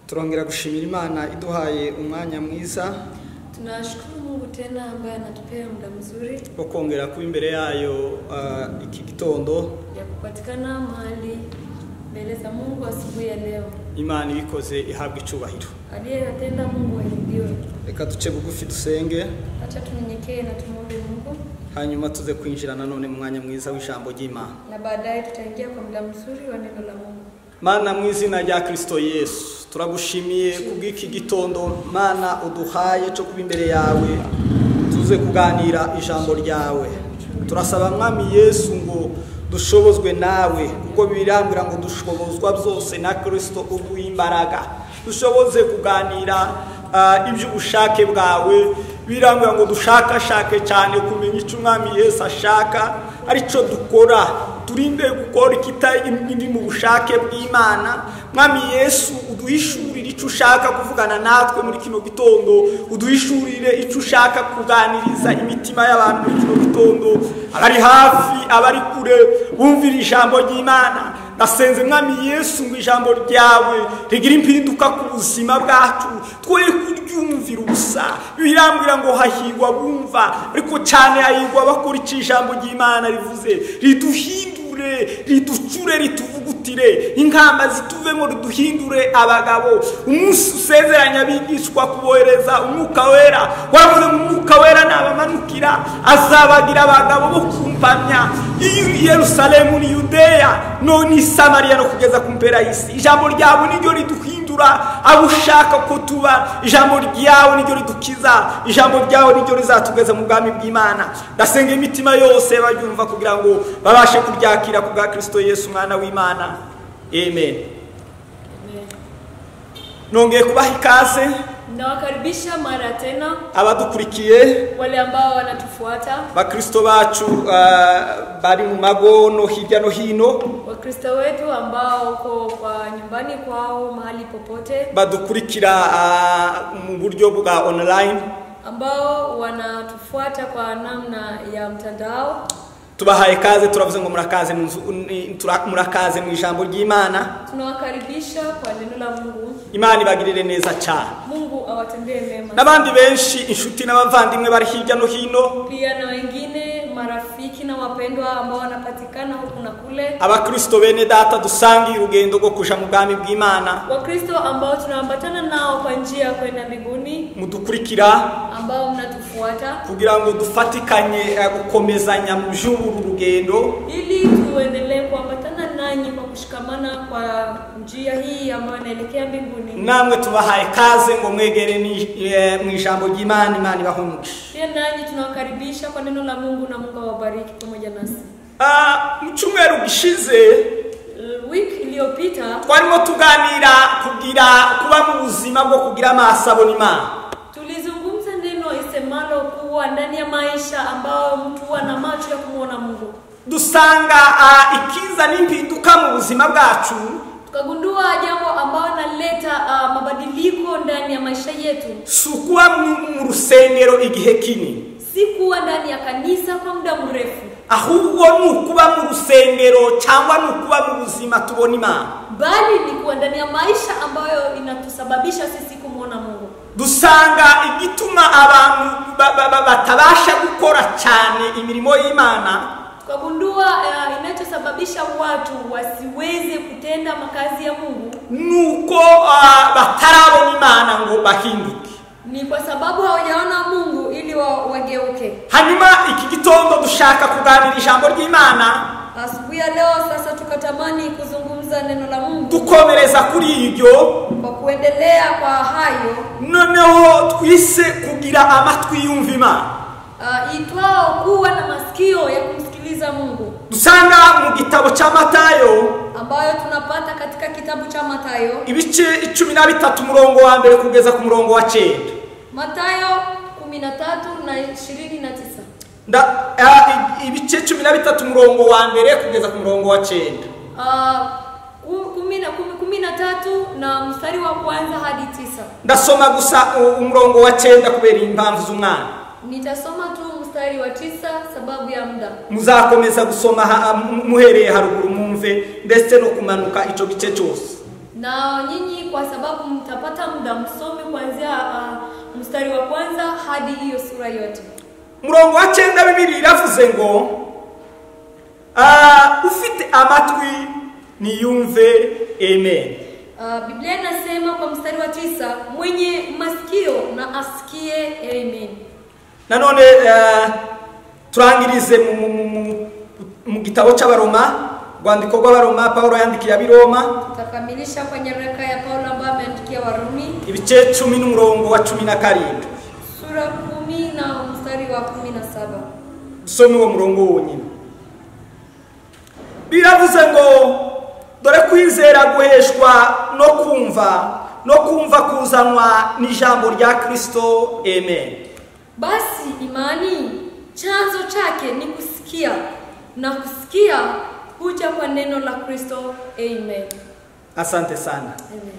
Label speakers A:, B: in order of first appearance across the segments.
A: turongera gushimira imana iduhaye umwanya mwiza
B: Tunashukuru Mungu tena ambaye anatupea muda mzuri
A: wo kongera kuba imbere yayo ah, iki gitondo
B: ya kupatikana mahali mbele za Mungu asubuhi ya leo.
A: imana ibikoze ihabwa icyubahiro
B: Aliyeyatenda Mungu ahidiwe.
A: reka duce bugufi dusenge
B: Acha tunyenyekee na tumwombe Mungu,
A: hanyuma tuze kwinjira nanone mu mwanya mwiza w'ijambo ry'imana
B: na baadaye tutaingia kwa muda mzuri wa neno la Mungu.
A: mana mu izina rya kirisito yesu turagushimiye kubw'iki gitondo mana uduhaye cyo kuba imbere yawe tuze kuganira ijambo ryawe turasaba mwami yesu ngo dushobozwe nawe kuko birambwira ngo dushobozwa byose na kirisito uguha imbaraga dushoboze kuganira ah, iby'ubushake bwawe birambwira ngo dushakashake cyane kumenya icyo umwami yesu ashaka aricyo dukora turinde gukora ikitari mu bushake bw'imana mwami yesu uduhishurire icyo ushaka kuvugana natwe muri kino gitondo uduhishurire icyo ushaka kuganiriza imitima y'abantu muri kino gitondo abari hafi abari kure bumvira ijambo ry'imana nasenze mwami yesu ngo ijambo ryawe rigire impinduka ku buzima bwacu twe kuryumvira ubusa birambwira ngo hahirwa bumva ariko cyane hahirwa bakora icyo ijambo ry'imana rivuze riduhindura riduhindure riducure rituvugutire inkamba zituvemo riduhindure abagabo umunsi usezeranya abigishwa kubohereza umwuka wera wavuze mu mwuka wera nabamanukira azabagira abagabo bo kumpamya iyo yerusalemu ni yudeya none i samariya no kugeza ku mpera y'isi ijambo ryawe niryo riduhindura abo ushaka ko tuba ijambo ryawe niryo ridukiza ijambo ryawe niryo rizatugeza mu bwami bw'imana ndasenga imitima yose baryumva kugira ngo babashe kuryakira ku bwa kirisito yesu umwana w'imana amen nongeye kubaha ikaze
B: Nawakaribisha mara tena
A: abadukurikiye
B: wale ambao wanatufuata
A: bakristo bacu ah, bari mu mago no hirya no hino
B: Wakristo wetu ambao uko kwa nyumbani kwao mahali popote
A: badukurikira ah, mu buryo bwa online
B: ambao wanatufuata kwa namna ya mtandao
A: tubahaye kaze turavuze ngo murakaze mu nzu- ni- tura- murakaze mu ijambo ry'imana
B: tunawakaribisha kwa neno la Mungu.
A: imana ibagirire neza cyane
B: Mungu awatendee mema,
A: n'abandi benshi inshuti n'abavandimwe bari hirya no hino
B: pia na wengine marafiki na wapendwa ambao wanapatikana huku na kule,
A: abakristo bene data dusangiye urugendo rwo kuja mu bwami bw'imana
B: Wakristo ambao tunaambatana nao kwa njia ya kwenda mbinguni,
A: mudukurikira
B: ambao mnatufuata
A: kugira ngo dufatikanye eh, gukomezanya mu by'uru rugendo
B: ili tuendelee kuambatana nanyi kwa kushikamana kwa njia hii ambayo inaelekea mbinguni.
A: namwe tubahaye kaze ngo mwegere ni- eh, mu ijambo ry'imana imana ibahumuke
B: Pia nanyi tunawakaribisha kwa neno la Mungu na Mungu awabariki pamoja nasi.
A: Ah, mu cyumweru gishize
B: L- Wiki iliyopita
A: twarimo tuganira kugira kuba mu buzima bwo kugira amaso abona imana
B: Tulizungumza neno isemalo kuwa ndani ya maisha ambao mtu ana macho ya kumwona Mungu.
A: dusanga ah, ikiza n'impinduka mu buzima bwacu
B: Tukagundua jambo ambalo naleta uh, mabadiliko ndani ya maisha yetu,
A: si ukuba mu- mu rusengero igihe kinini
B: si kuwa ndani ya kanisa kwa muda mrefu,
A: ahubwo ni ukuba mu rusengero cyangwa ni ukuba mu buzima tubona imana
B: bali ni kuwa ndani ya maisha ambayo inatusababisha sisi kumwona Mungu.
A: dusanga igituma abantu ba- ba- ba- batabasha gukora cyane imirimo y'imana
B: Tukagundua uh, inachosababisha watu wasiweze kutenda makazi ya Mungu
A: ni uko ah, batarabona imana ngo bahinduke
B: ni kwa sababu hawajaona Mungu ili wa, wageuke.
A: hanyuma iki gitondo dushaka kuganira ijambo ry'imana
B: Asubuhi ya leo sasa tukatamani kuzungumza neno la Mungu
A: dukomereza kuri iryo
B: kwa kuendelea kwa hayo
A: noneho twise kugira amatwi yumva imana
B: uh, itwao kuwa na masikio ya kumsikiliza Mungu
A: dusanga mu gitabo cya matayo
B: ambayo tunapata katika kitabu cha Mathayo,
A: ibice icumi na bitatu umurongo wa mbere kugeza ku murongo wa cyenda
B: Mathayo 13 na 29.
A: Nda- ah, i- ibice cumi na bitatu umurongo wa mbere kugeza ku murongo wa cyenda
B: Uh, kumi na kumi- kumi na tatu na mstari wa kwanza hadi tisa.
A: ndasoma gusa u- umurongo wa cyenda kubera impamvu z'umwana
B: Nitasoma tu mstari wa tisa sababu ya muda.
A: muzakomeza gusoma ha- mu- muhereye haruguru mwumve ndetse no kumanuka icyo gice cyose
B: na nyinyi, kwa sababu mtapata muda msome kuanzia ah, mstari wa kwanza hadi hiyo sura yote.
A: umurongo wa cyenda bibiri iravuze ngo ah, ufite amatwi niyumve amen
B: Ah, Biblia inasema kwa mstari wa tisa, mwenye masikio na asikie. Amen.
A: nanone eh, turangirize mu- mu- mu- mu- mu gitabo cy'abaroma rwandiko rw'abaroma pawulo yandikiye abiroma
B: Tutakamilisha kwa nyaraka ya Paulo ambayo ameandikia Warumi
A: ibice cumi n'umurongo wa cumi na karindwi
B: sura kumi na mstari wa kumi na saba.
A: dusome uwo murongo wonyine biravuze ngo dore kwizera guheshwa no kumva no kumva kuzanwa n'ijambo rya kirisito amen
B: Basi imani chanzo chake ni kusikia na kusikia huja kwa neno la Kristo. Amen.
A: asante sana
B: Amen.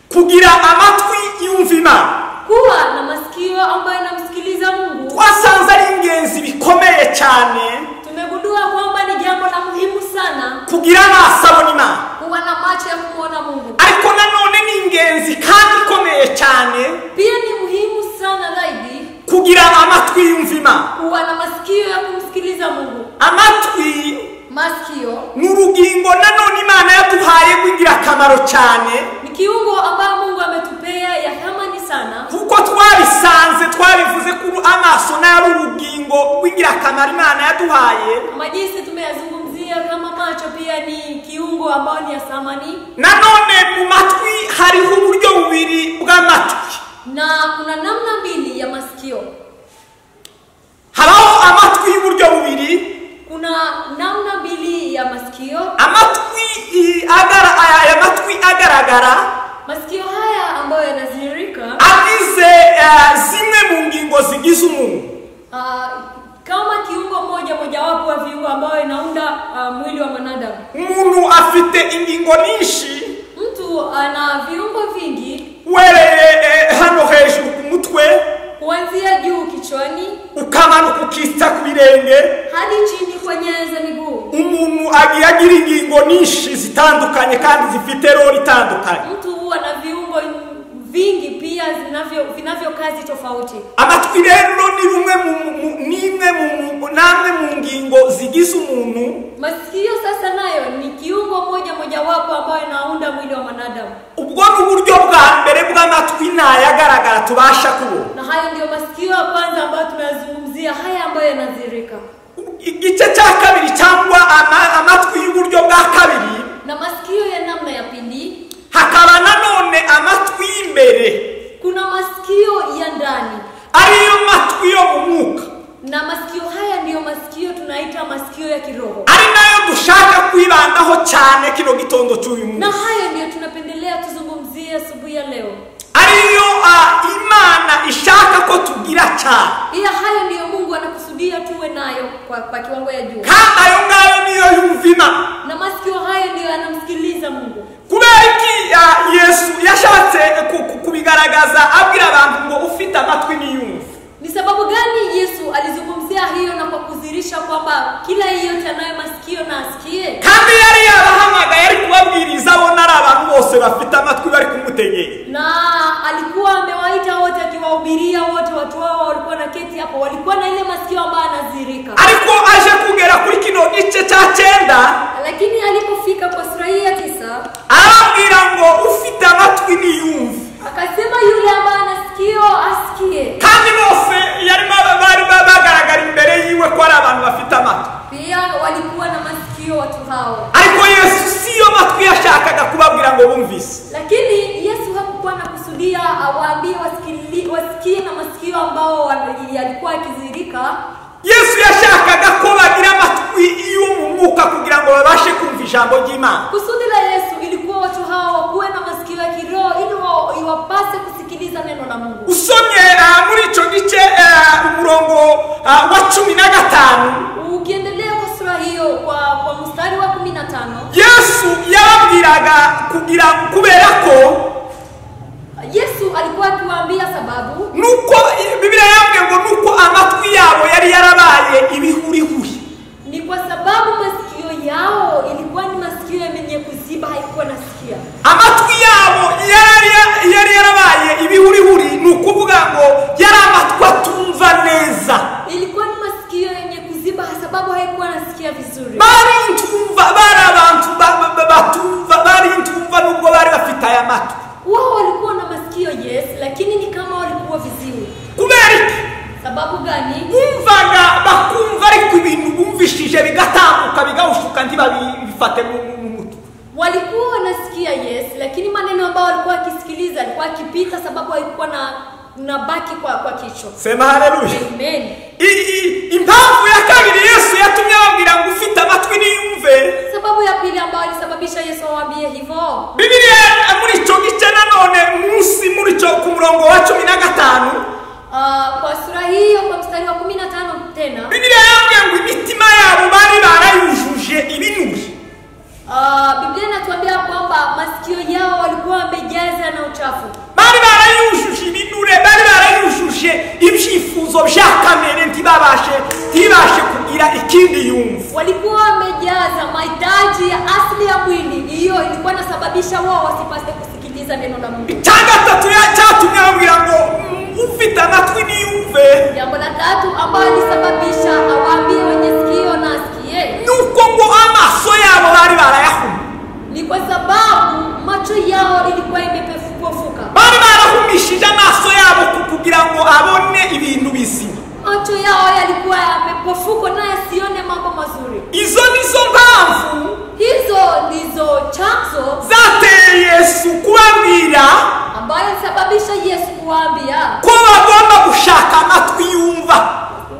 A: kugira amatwi yumva imana
B: Kuwa na masikio ambayo inamsikiliza Mungu.
A: twasanze ari ingenzi bikomeye cyane
B: Tumegundua kwamba ni jambo la muhimu sana
A: kugira amaso abona imana
B: kuwa na macho ya kumwona Mungu.
A: ariko nanone ni ingenzi kandi ikomeye cyane
B: Pia ni muhimu sana zaidi
A: kugira amatwi yumva imana
B: kuwa na masikio ya kumsikiliza Mungu.
A: amatwi
B: Masikio
A: ni urugingo nanone imana yaduhaye rw'ingirakamaro cyane
B: ni kiungo ambayo Mungu ametupea ya thamani sana,
A: kuko twabisanze twabivuze ko amaso nayo ari urugingo rw'ingirakamaro imana yaduhaye
B: kama jinsi tumeyazungumzia. Kama macho pia ni kiungo ambayo ni ya thamani,
A: nanone mu matwi hariho uburyo bubiri bw'amatwi
B: na kuna namna mbili ya masikio.
A: habaho amatwi y'uburyo bubiri
B: Kuna namna mbili ya masikio,
A: amatwi i- agara aya- aya matwi agaragara
B: masikio haya ambayo yanazirika
A: agize eh, zimwe mu ngingo zigize umuntu
B: ah, kama kiungo moja mojawapo wa viungo ambayo inaunda ah, mwili wa mwanadamu.
A: umuntu afite ingingo nyinshi
B: Mtu ana viungo vingi
A: wereye eh, hano hejuru ku mutwe
B: kuanzia juu kichwani
A: ukamanuka ukita ku birenge
B: hadi chini kwa nyayo za miguu.
A: umuntu agiye agira ingingo nyinshi zitandukanye kandi zifite roli itandukanye
B: Mtu huwa na viungo vingi pia vinavyo vinavyo kazi tofauti.
A: amatwi rero ni rumwe mu mu- nimwe mu mu- namwe mu ngingo zigize umuntu
B: Masikio sasa nayo ni kiungo moja mojawapo ambayo inaunda mwili wa mwanadamu,
A: ubwo ni uburyo bwa mbere bw'amatwi ntayagaragara tubasha kubona
B: na hayo ndiyo masikio ya kwanza ambayo tunayazungumzia, haya ambayo yanadhihirika.
A: igice cya kabiri cyangwa ama- amatwi y'uburyo bwa kabiri
B: Na masikio ya namna ya pili,
A: hakaba nanone amatwi y'imbere
B: kuna masikio ya ndani,
A: ariyo matwi yo mu mwuka
B: na masikio haya ndiyo masikio tunaita masikio ya kiroho,
A: ari nayo dushaka kwibandaho cyane kino gitondo cy'uyu
B: na
A: munsi
B: hayo ndiyo tunapendelea tuzungumzie asubuhi ya leo.
A: ariyo ah, imana ishaka ko tugira cyane
B: ila hayo ndiyo mungu anakusudia tuwe nayo kwa, kwa kiwango ya juu
A: kandi ayo ngayo niyo yumva imana
B: na masikio hayo ndiyo yanamsikiliza mungu
A: kubera iki ah, yesu yashatse ku- ku- kubigaragaza abwira abantu ngo ufite amatwi niyumve
B: ni sababu gani yesu alizungumzia hiyo na kwa kudhihirisha kwamba kila yeyote anayo masikio na asikie
A: kandi yari yabahamagaye ari kubabwiriza abona ari abantu bose bafite amatwi bari kumutegeye
B: na alikuwa amewaita wote akiwahubiria wote watu wao walikuwa na keti hapo walikuwa na ile masikio ambayo anadhihirika
A: ariko aje kugera kuri kino gice cya cyenda
B: lakini alipofika kwa sura hii ya tisa
A: arababwira ngo ufite amatwi niyumve
B: akasema yule ambaye anasikio asikie
A: kandi bose yarimo aba- bari ba- bagaragara imbere yiwe ko ari abantu bafite amatwi
B: pia walikuwa na masikio watu hao
A: ariko yesu siyo matwi yashakaga kubabwira ngo bumvise
B: lakini yesu hakukuwa na kusudia awaambie wasikili- wasikie na masikio ambao wana- yalikuwa yakizirika
A: yesu yashakaga ko bagira amatwi y'umwuka kugira ngo babashe kumva ijambo ry'imana
B: kusudi la yesu ilikuwa watu hao wakuwe na masikio ya kiroho ili wa- iwapase kusikiliza neno la mungu
A: usomye ah, muri icyo gice ah, umurongo ah, wa cumi na gatanu
B: ukiendelea kwa sura hiyo kwa, kwa mstari wa kumi na tano
A: yesu yababwiraga kugira kubera ko
B: yesu alikuwa akiwaambia sababu
A: nuko bibiriya yambwiye ngo nuko amatwi yabo yari yarabaye ibihurihuri
B: ni kwa sababu masikio yao ilikuwa ni masikio yenye kuziba haikuwa nasikia
A: amatwi yabo
B: sababu gani
A: bumvaga bakumva ariko ibintu bumvishije bigatambuka bigahushuka ntibabifate mu mu- mu mutwe
B: walikuwa wanasikia yes lakini maneno ambayo walikuwa wakisikiliza alikuwa akipita sababu alikuwa na na baki kwa kwa kichwa
A: sema haleluya
B: amen
A: I- i- impamvu ya kabiri yesu yatumye ababwira ngo ufite amatwi niyumve
B: sababu ya pili ambayo alisababisha yesu awaambie hivyo
A: bibiliya muri icyo gice nanone munsi muri icyo ku murongo wa cumi na gatanu
B: Ah, kwa sura hiyo kwa mstari wa kumi na tano tena
A: bibiliya yambwiye ngo imitima yabo bari barayujuje ibinure
B: ah, biblia inatuambia kwamba masikio yao walikuwa wamejaza na uchafu
A: bari barayujuje ibinure bari barayujuje ibyifuzo bya kamere ntibabashe ntibashe kugira ikindi yumva
B: walikuwa wamejaza mahitaji ya asili ya mwili hiyo ilikuwa inasababisha wao wasipase kusikiliza neno la mungu
A: icya gatatu ya- cyatumye ababwira ngo "Mm, ufite amatwi niyumve
B: jambo la tatu ambayo ilisababisha awaambie wenye sikio na asikie
A: ni uko ngo amaso yabo bari barayahumye
B: ni kwa sababu macho yao ilikuwa imepofuka
A: bari barahumishije amaso yabo ku- kugira ngo abone ibintu bizima
B: macho yao yalikuwa yamepofuka naye asione mambo mazuri
A: izo nizo mpamvu
B: hizo ndizo chanzo
A: zateye yesu kubabwira
B: ambayo ilisababisha yesu kuwaambia
A: ko bagomba gushaka amatwi yumva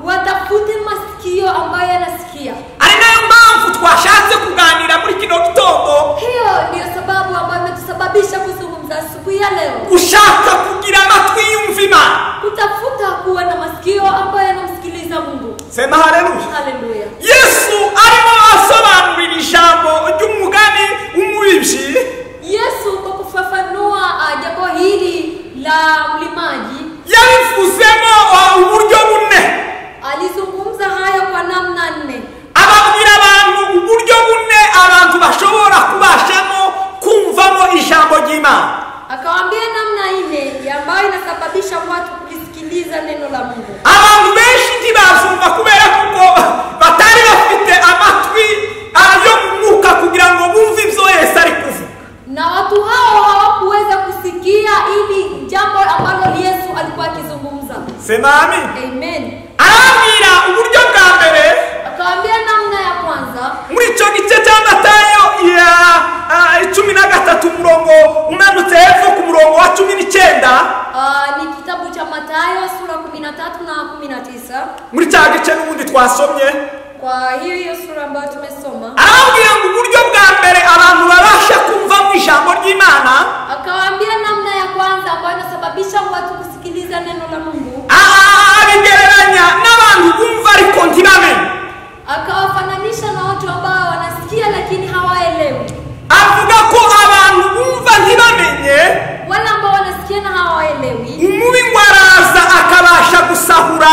B: watafute masikio ambayo yanasikia
A: ari nayo mpamvu twashatse kuganira muri kino gitondo
B: hiyo ndiyo sababu ambayo imetusababisha kuzungumza asubuhi ya leo
A: gushaka kugira amatwi yumva imana
B: kutafuta kuwa na masikio ambayo yanamsikiliza mungu
A: sema haleluya
B: haleluya
A: yesu arimo asobanurira ijambo ry'umugani w'umubibyi
B: yesu kwa kufafanua ah, jambo hili la mlimaji
A: yabivuzemo ah, uburyo bune
B: alizungumza hayo kwa namna nne
A: ababwira abantu uburyo bune abantu bashobora kubashamo kumvamo ijambo ry'imana
B: akawaambia namna nne ya ambayo inasababisha watu kulisikiliza neno la mungu
A: abantu benshi ntibazumva kubera kuko batari bafite amatwi ah, yo mu mwuka kugira ngo bumve ibyo yesu ari kuvuga
B: na watu hao hawakuweza kusikia ili jambo ambalo yesu alikuwa akizungumza
A: sema amin
B: amen
A: arababwira uburyo bwa mbere
B: akawaambia namna ya kwanza
A: muri icyo gice cya matayo ya ah, cumi na gatatu umurongo umanutse hepfo ku murongo wa cumi n'icyenda
B: ah, ni kitabu cha matayo sura 13 na 19
A: muri cya gice n'ubundi twasomye
B: kwa hiyo hiyo sura ambayo tumesoma
A: arababwira ngo uburyo bwa mbere abantu babasha kumvamo ijambo ry'imana
B: akawaambia namna ya kwanza ambayo inasababisha watu kusikiliza neno la mungu
A: ah, abigereranya n'abantu bumva ariko ntibamenye
B: akawafananisha na watu ambao wanasikia lakini hawaelewi
A: avuga ko abantu bumva ntibamenye
B: wale ambao wanasikia na hawaelewi
A: umubi ngo araza akabasha gusahura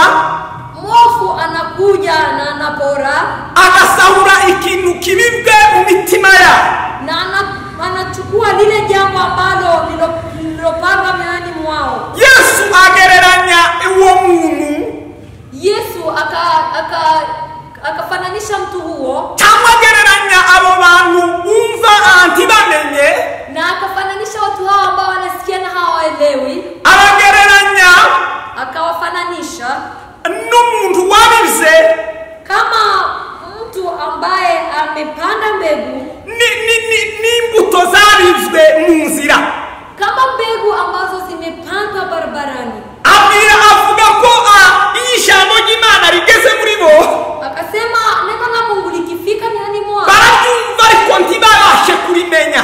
B: mwovu anakuja na anapora
A: agasahura ikintu kibibwe mu mitima yabo
B: na ana, anachukua lile jambo ambalo lilo- lilopanga mioyoni mwao
A: yesu agereranya uwo muntu
B: yesu aka- aka- akafananisha mtu huo
A: cyangwa agereranya abo bantu bumva ah, ntibamenye
B: na akafananisha watu hao ambao wanasikia na hawaelewi
A: abagereranya
B: akawafananisha
A: n'umuntu wabize
B: kama mtu ambaye amepanda mbegu
A: ni- ni- ni- n'imbuto zaribwe mu nzira
B: kama mbegu ambazo zimepandwa barabarani
A: abwira avuga ko ah, iyo ijambo ry'imana rigeze muri bo
B: akasema neno la mungu likifika ndani mwao
A: bararyumva ariko ntibabashe kurimenya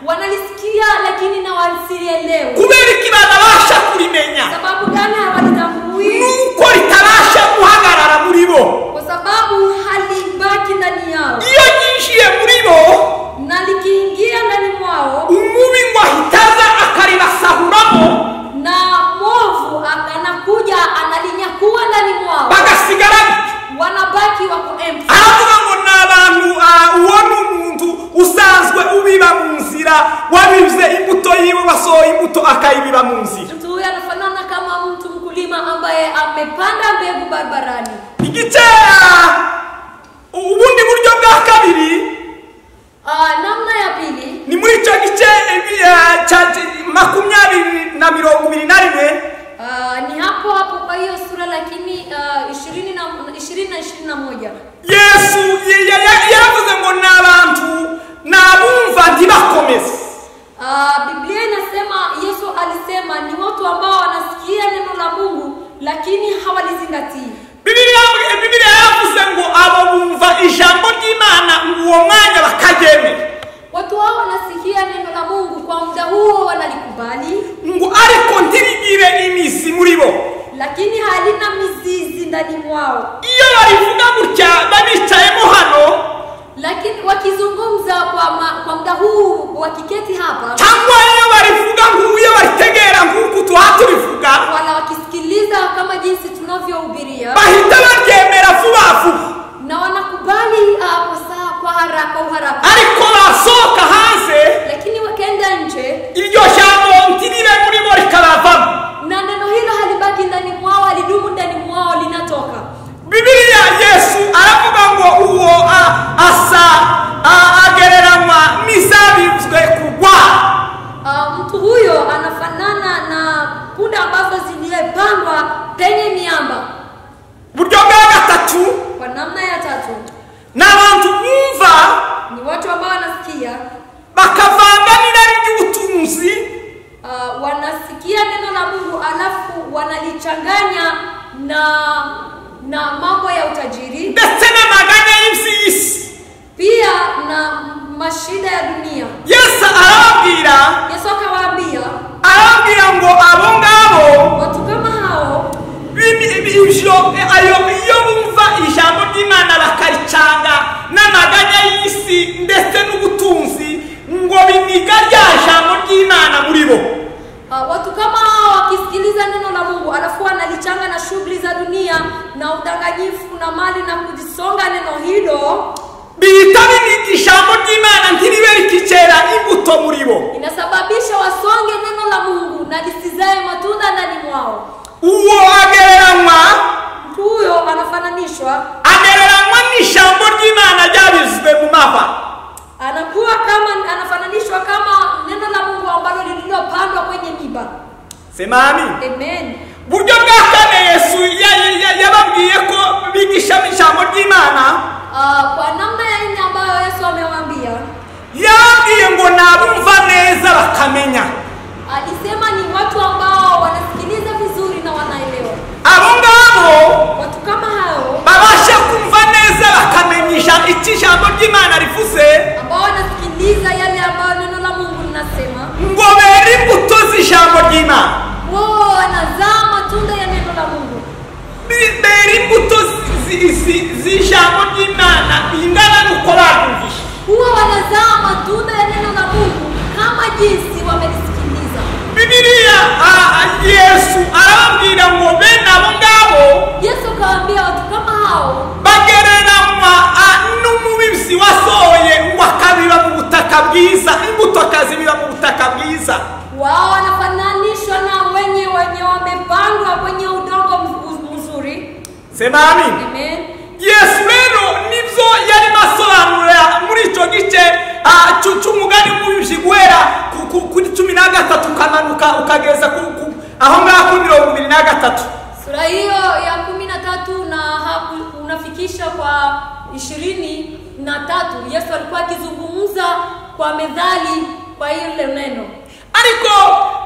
B: wanalisikia lakini na wasilielewe
A: kubera iki batabasha kurimenya
B: sababu gani hawalitambui
A: nuko ritabasha guhagarara muri bo
B: kwa sababu halibaki ndani yao
A: iyo ryinjiye muri bo
B: na likiingia ndani mwao
A: umubi ngo ahita aza akaribasahuramo
B: na mwovu a- anakuja analinyakua ndani mwao
A: bagasigara gutyo
B: wanabaki wako empty
A: aravuga ngo ni abantu ah, uwo ni umuntu usanzwe ubiba mu nzira wabibuze imbuto yiwe wasohoye imbuto akayibiba mu nzira
B: mtu huyu anafanana kama mtu mkulima ambaye amepanda mbegu barabarani
A: igice ah, ubundi buryo bwa kabiri
B: Ah, namna ya pili
A: ni muri icyo gice eh, bi- ah, cya cya- makumyabiri na mirongo ibiri na rimwe
B: ah, Ah, ni hapo hapo kwa hiyo sura lakini ah, ishirini na ishirini na ishirini na moja
A: yesu ye- ye- ye- yaravuze ngo ni abantu ni abumva ntibakomeze
B: Ah, biblia inasema yesu alisema ni watu ambao wanasikia neno la mungu lakini hawalizingatii
A: bibiliya yavuze- bibiliya yaravuze ngo abo bumva ijambo ry'imana uwo mwanya bakaryemera
B: watu hao wanasikia neno la mungu kwa muda huo wanalikubali
A: ngo ariko ntirigire imizi muri bo
B: lakini halina mizizi ndani mwao
A: iyo babivuga gutya babicayemo hano
B: lakini wakizungumza kwa, ma, kwa muda huu wakiketi hapa
A: cyangwa iyo barivuga nk'uyo baritegera nk'uku tuba tubivuga
B: wala wakisikiliza kama jinsi tunavyohubiria
A: bahita baryemera vuba vuba
B: na wanakubali ah, kwa saa kwa haraka uharaka
A: ariko basohoka hanze
B: lakini wakienda nje
A: iryo jambo ntiribe muri bo rikabavamo
B: na neno hilo halibaki ndani mwao halidumu ndani mwao linatoka
A: bibiliya yesu aravuga ngo uwo a- asa a- agereranywa n'izabizwe kugwa
B: Ah, mtu huyo anafanana na punda ambazo ziliyepangwa penye miamba
A: uburyo bwa gatatu
B: kwa namna ya tatu
A: ni abantu bumva
B: ni watu ambao wanasikia
A: bakavanga n'irari ry'ubutunzi
B: ah, wanasikia neno la mungu alafu wanalichanganya na na mambo ya utajiri
A: ndetse n'amaganya y'iby'isi
B: pia na mashida ya dunia
A: yesu arababwira
B: yesu akawaambia
A: arababwira ngo abo ngabo
B: watu kama hao
A: bimi- bi- ivyo ayo iyo bumva ijambo ry'imana bakaricanga n'amaganya y'isi ndetse n'ubutunzi ngo biniga rya jambo ry'imana muri bo
B: Uh, watu kama hao wakisikiliza neno la Mungu alafu wanalichanga na shughuli za dunia na udanganyifu na mali na kujisonga neno hilo,
A: bihita biniga ijambo ry'imana ntiribe rikicera imbuto muri bo
B: inasababisha wasonge neno la Mungu na lisizae matunda ndani mwao.
A: uwo agereranywa
B: Mtu huyo anafananishwa,
A: agereranywa n'ijambo ry'imana ryabizwe mu mava
B: anakuwa kama, anafananishwa kama neno la Mungu ambalo lililopandwa kwenye miba.
A: semani
B: Amen.
A: buryo bwa kane yesu ya- ya- yababwiye ko bigishamo ijambo ry'imana
B: Uh, kwa namna ya nne ambayo Yesu amewaambia,
A: yababwiye ngo ni abumva neza bakamenya
B: alisema ni watu ambao wanasikiliza vizuri na wanaelewa.
A: abo ngabo
B: watu kama hao
A: babasha kumva neza bakamenya ija- icyo ijambo ry'imana rivuze
B: ambao wanasikiliza yale ambayo neno la mungu linasema
A: ngo bere imbuto z'ijambo ry'imana
B: wao wanazaa matunda ya neno la mungu
A: Bi- bera imbuto zi- zi- zi- z'ijambo ry'imana ingana n'uko barumvise
B: huwa wanazaa matunda ya neno la mungu kama jinsi wamelisikiliza
A: bibiliya ah, yesu arababwira ngo bene abo ngabo
B: yesu akawaambia watu kama hao
A: bagereranywa ah, n'umubibyi wasohoye ngo akabiba mu butaka bwiza imbuto akazibiba mu butaka bwiza
B: wao wanafananishwa na wenye wenye wamepandwa kwenye udongo mz- mzuri
A: semani
B: amen
A: yesu rero nibyo yarimo asobanurira muri icyo gice ah, cy'u- cy'umugani w'umubibyi guhera ku- ku- kuri cumi na gatatu ukamanuka ukageza ku- ku- aho ngaho kuri mirongo ibiri na gatatu
B: sura hiyo ya kumi na tatu na haku- unafikisha kwa ishirini na tatu yesu alikuwa akizungumza kwa methali kwa ile neno
A: ariko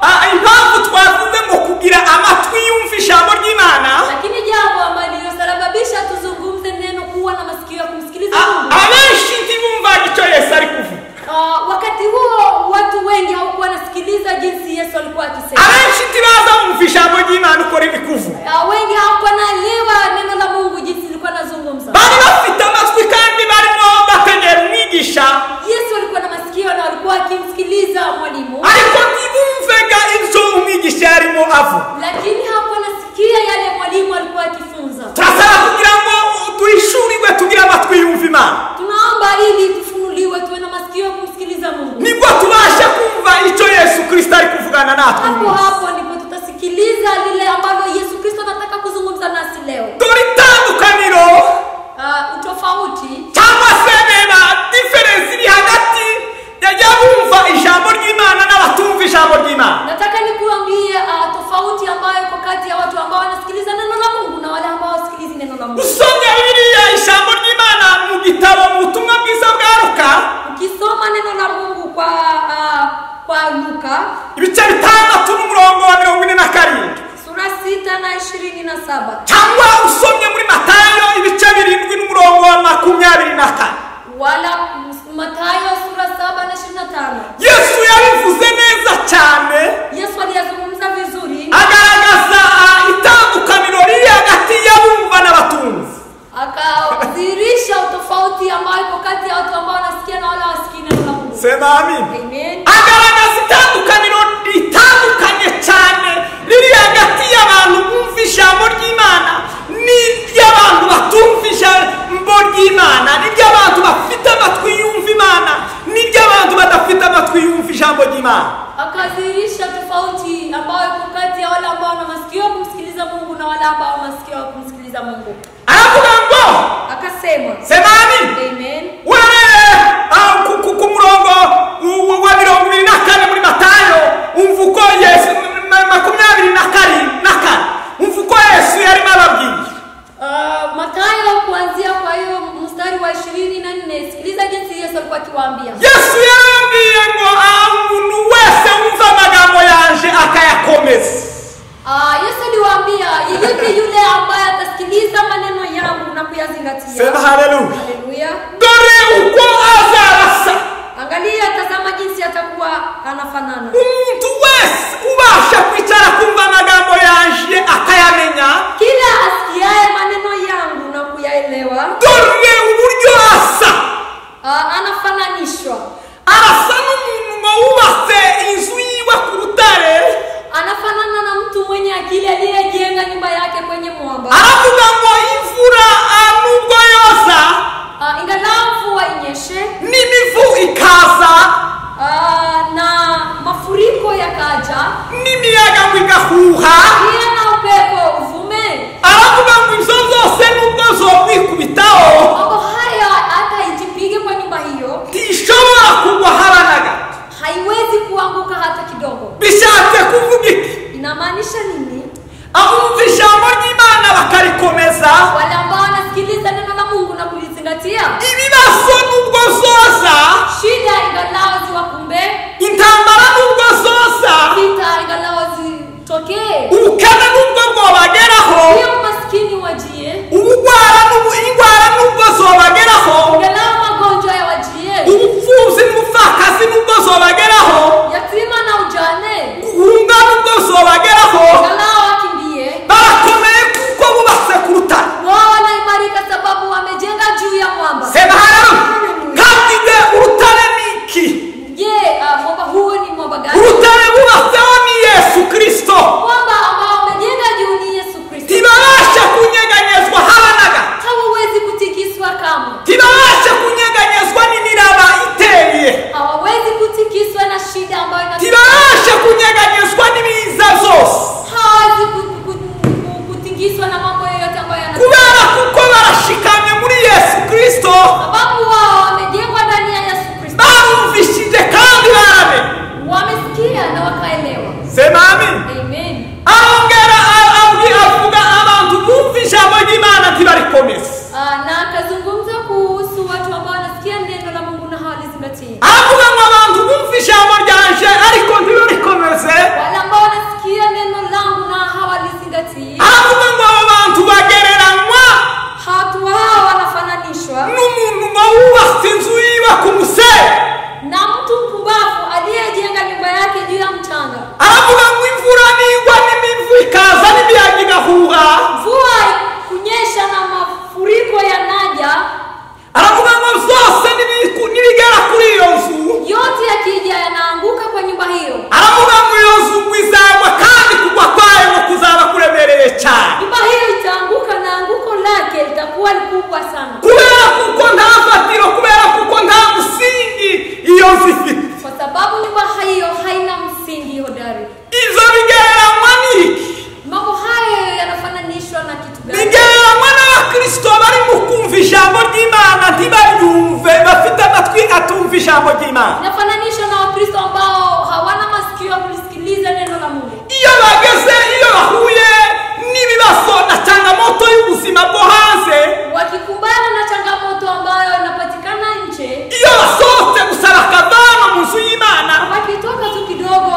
A: ah, impamvu twavuze ngo kugira amatwi yumva ijambo ry'imana
B: lakini jambo ambalo lililosababisha tuzungumze neno kuwa na masikio ya kumsikiliza
A: a-
B: mungu
A: abenshi ntibumvaga icyo yesu ari kuvuga
B: Ah, wakati huo watu wengi hawakuwa wanasikiliza jinsi yesu alikuwa akisema
A: abenshi ntibaza bumva ijambo ry'imana uko riri kuvuga
B: Ah, wengi hawakuwa naelewa neno la mungu jinsi lilikuwa nazungumza
A: bari bafite amatwi kandi barimo bategera umwigisha
B: yesu alikuwa na masikio na walikuwa akimsikiliza mwalimu
A: ariko ntibumvega ibyo umwigisha yarimo avuga
B: lakini hakuwa nasikia yale mwalimu alikuwa akifunza.
A: turasaba kugira ngo duhishurirwe tugire amatwi yumva imana
B: Tunaomba ili tufunuliwe, tuwe na masikio ya kumsikiliza Mungu.
A: nibwo tubasha kumva icyo yesu kirisito ari kuvugana natwe
B: Hapo hapo ndipo tutasikiliza lile ambalo Yesu Kristo anataka kuzungumza nasi leo.
A: dore itandukaniro
B: Uh, utofauti
A: cyangwa se reba diferensi iri hagati y'abumva ijambo ry'imana n'abatumva ijambo ry'imana
B: nataka nikuambie uh, tofauti ambayo iko kati kutoka
A: ibice bitandatu n'umurongo wa mirongo ine na karindwi
B: sura sita na ishirini na saba
A: cyangwa usomye muri matayo ibice birindwi n'umurongo wa makumyabiri na kane
B: wala ms- matayo sura saba na ishirini na tano
A: yesu yabivuze neza cyane
B: yesu aliyazungumza vizuri
A: agaragaza ah, itandukaniro riri hagati y'abumva n'abatunzi
B: akadhihirisha utofauti ambayo iko kati ya watu ambao wanasikia na wala wasikii neno la mungu
A: sema amini
B: amen
A: agaragaza itandukaniro ritandukanye cyane riri hagati y'abantu bumva ijambo ry'imana n'iry'abantu batumva ijambo ry'imana n'iry'abantu bafite amatwi yumva imana n'iry'abantu badafite amatwi yumva ijambo ry'imana
B: akadhihirisha tofauti ambayo iko kati ya wale ambao wana masikio ya kumsikiliza mungu na wale ambao masikio ya kumsikiliza mungu
A: aravuga ngo
B: akasema
A: sema amini
B: amen
A: wewe ah, ku- ku- ku murongo u- u- wa mirongo ibiri na kane muri matayo umva uko yesu ma- makumyabiri na karindwi na kane umva uko yesu yarimo ababwiye
B: Uh, matayo kuanzia kwa hiyo mstari wa ishirini na nne sikiliza jinsi yesu alikuwa akiwaambia
A: yesu yarambwiye ngo ah, umuntu wese wumva amagambo yanje akayakomeza
B: Ah, yesu aliwaambia yeyote yule ambaye atasikiliza maneno yangu na kuyazingatia
A: sema haleluya
B: haleluya
A: dore uko azarasa
B: angalia tazama jinsi atakuwa anafanana
A: umuntu wese ubasha kwicara kumva amagambo yanje akayamenya
B: kila asikiaye maneno yangu na kuyaelewa
A: dore uburyo asa
B: ah, anafananishwa
A: arasa n'umuntu wubatse inzu yiwe ku rutare
B: anafanana na mtu mwenye akili aliyejenga nyumba yake kwenye mwamba
A: aravuga ngo imvura ah, nubwo yoza
B: Ah, ingalau mvua inyeshe
A: n'imivu ikaza
B: ah, na mafuriko yakaja
A: n'imiyaga ngo igahuha
B: pia na upepo uvume
A: aravuga ngo izo zose nubwo zokwikubitaho
B: mambo haya hata ijipige kwa nyumba hiyo
A: ntishobora kugwa habe na gato
B: haiwezi kuanguka hata kidogo
A: bishatse kuvuga iki
B: inamaanisha nini
A: abumva ijambo ry'imana bakarikomeza
B: wale ambao wanasikiliza neno la mungu na kulizingatia
A: ibibazo nubwo zoza
B: shida ingalao ziwakumbe
A: intambara nubwo zoza
B: vita ingalao zitokee
A: ubukene nubwo bwobageraho
B: pia umaskini wajie
A: ubugwara n'ubu- indwara nubwo zobageraho
B: ingalao magonjwa ya wajie
A: ubupfubyi n'ubupfakazi nubwo zobageraho
B: yatima na ujane
A: guhunga nubwo zobageraho
B: ingalao wakimbie
A: barakomeye kuko bubatse ku rutare
B: wao wanaimarika sababu wamejenga juu ya mwamba
A: sema haramu kandi nge urutare ni iki
B: je ah, mwamba huo ni mwamba gani
A: urutare bubatseho ni yesu kristo
B: kwamba ambao wamejenga juu ni yesu kristo
A: ntibabasha kunyeganyezwa habe na gato
B: hawawezi kutikiswa kamwe
A: ntibabashe kunyeganyezwa n'imiraba iteye
B: hawawezi kutikiswa na shida ambayo ina-
A: ntibabashe kunyeganyezwa n'ibiza zose
B: hawawezi ku- ku- ku- kutikiswa na mambo yoyote ambayo yana-
A: kubera kuko barashikamye muri yesu kristo
B: sababu wao wamejengwa ndani ya yesu kristo
A: barumvishije kandi baramenye
B: wamesikia na wakaelewa
A: sema amini
B: amen
A: arongera a- abwi- avuga abantu bumva ijambo ry'imana ntibarikomeze
B: Ah, na akazungumza kuhusu watu ambao wanasikia neno la mungu na hawalizingatii
A: aravuga ngo abantu bumva ijambo ryanje ariko ntibarikomeze
B: wale ambao wanasikia neno langu na hawalizingatii
A: aravuga ngo abo bantu bagereranywa
B: watu hao wanafananishwa
A: n'umuntu ngo wubatse inzu yiwe ku musenyi
B: na mtu mpumbavu aliyejenga nyumba yake juu ya mchanga
A: aravuga ngo imvura nigwa n'imivu ikaza n'imiyaga igahuha
B: mvua kunyesha na mafuriko yanaja
A: aravuga ngo zose nibiku- nibigera kuri iyo nzu
B: yote yakija yanaanguka kwa nyumba hiyo
A: aravuga ngo iyo nzu ngo izagwa kandi kugwa kwayo ngo kuzaba kuremereye cyane
B: nyumba hiyo itaanguka na anguko lake litakuwa likubwa sana
A: kubera kuko nta fatiro kubera kuko nta musingi iyo nzu ifite
B: kwa sababu nyumba hiyo haina msingi hodari
A: izo bigereranywa n'iki
B: mambo hayo yanafananishwa na kitu gani
A: bigereranywa n'abakirisito bari mu kumva ijambo ry'imana ntibaryumve bafite amatwi atumva ijambo ry'imana
B: inafananishwa na wakristo ambao hawana masikio ya kulisikiliza neno la mungu
A: iyo bageze iyo bahuye n'ibibazo na changamoto y'ubuzima bwo hanze
B: wakikumbana na changamoto ambayo inapatikana nje
A: iyo basohotse gusaba akavana mu nzu y'imana
B: wakitoka tu kidogo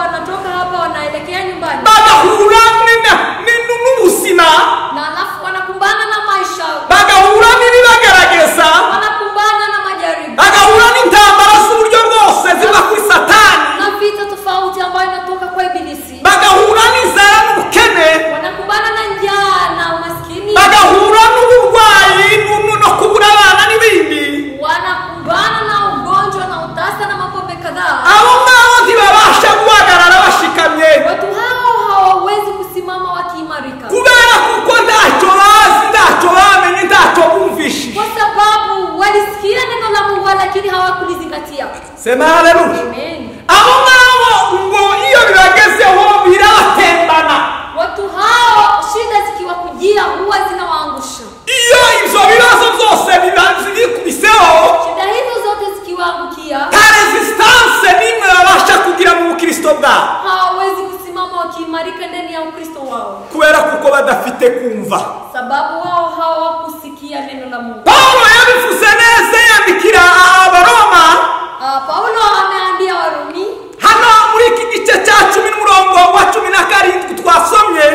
A: sema haleluya
B: Amen.
A: abo ngabo ngo iyo bibagezeho biratembana
B: Watu hao shida zikiwakujia huwa zinawaangusha.
A: iyo ibyo bibazo byose biba- bikubiseho
B: Shida hizo zote zikiwaangukia,
A: nta resisitanse n'imwe babasha kugira mu bukristo bwabo
B: hawawezi kusimama wakiimarika ndani ya Ukristo wao,
A: kubera kuko badafite kumva
B: sababu wao hawakusikia neno la Mungu.
A: pawulo yabivuze neza yandikira abaroma
B: Ah, Paulo ameambia Warumi
A: hano muri iki gice cya cumi n'umurongo wa cumi na karindwi twasomye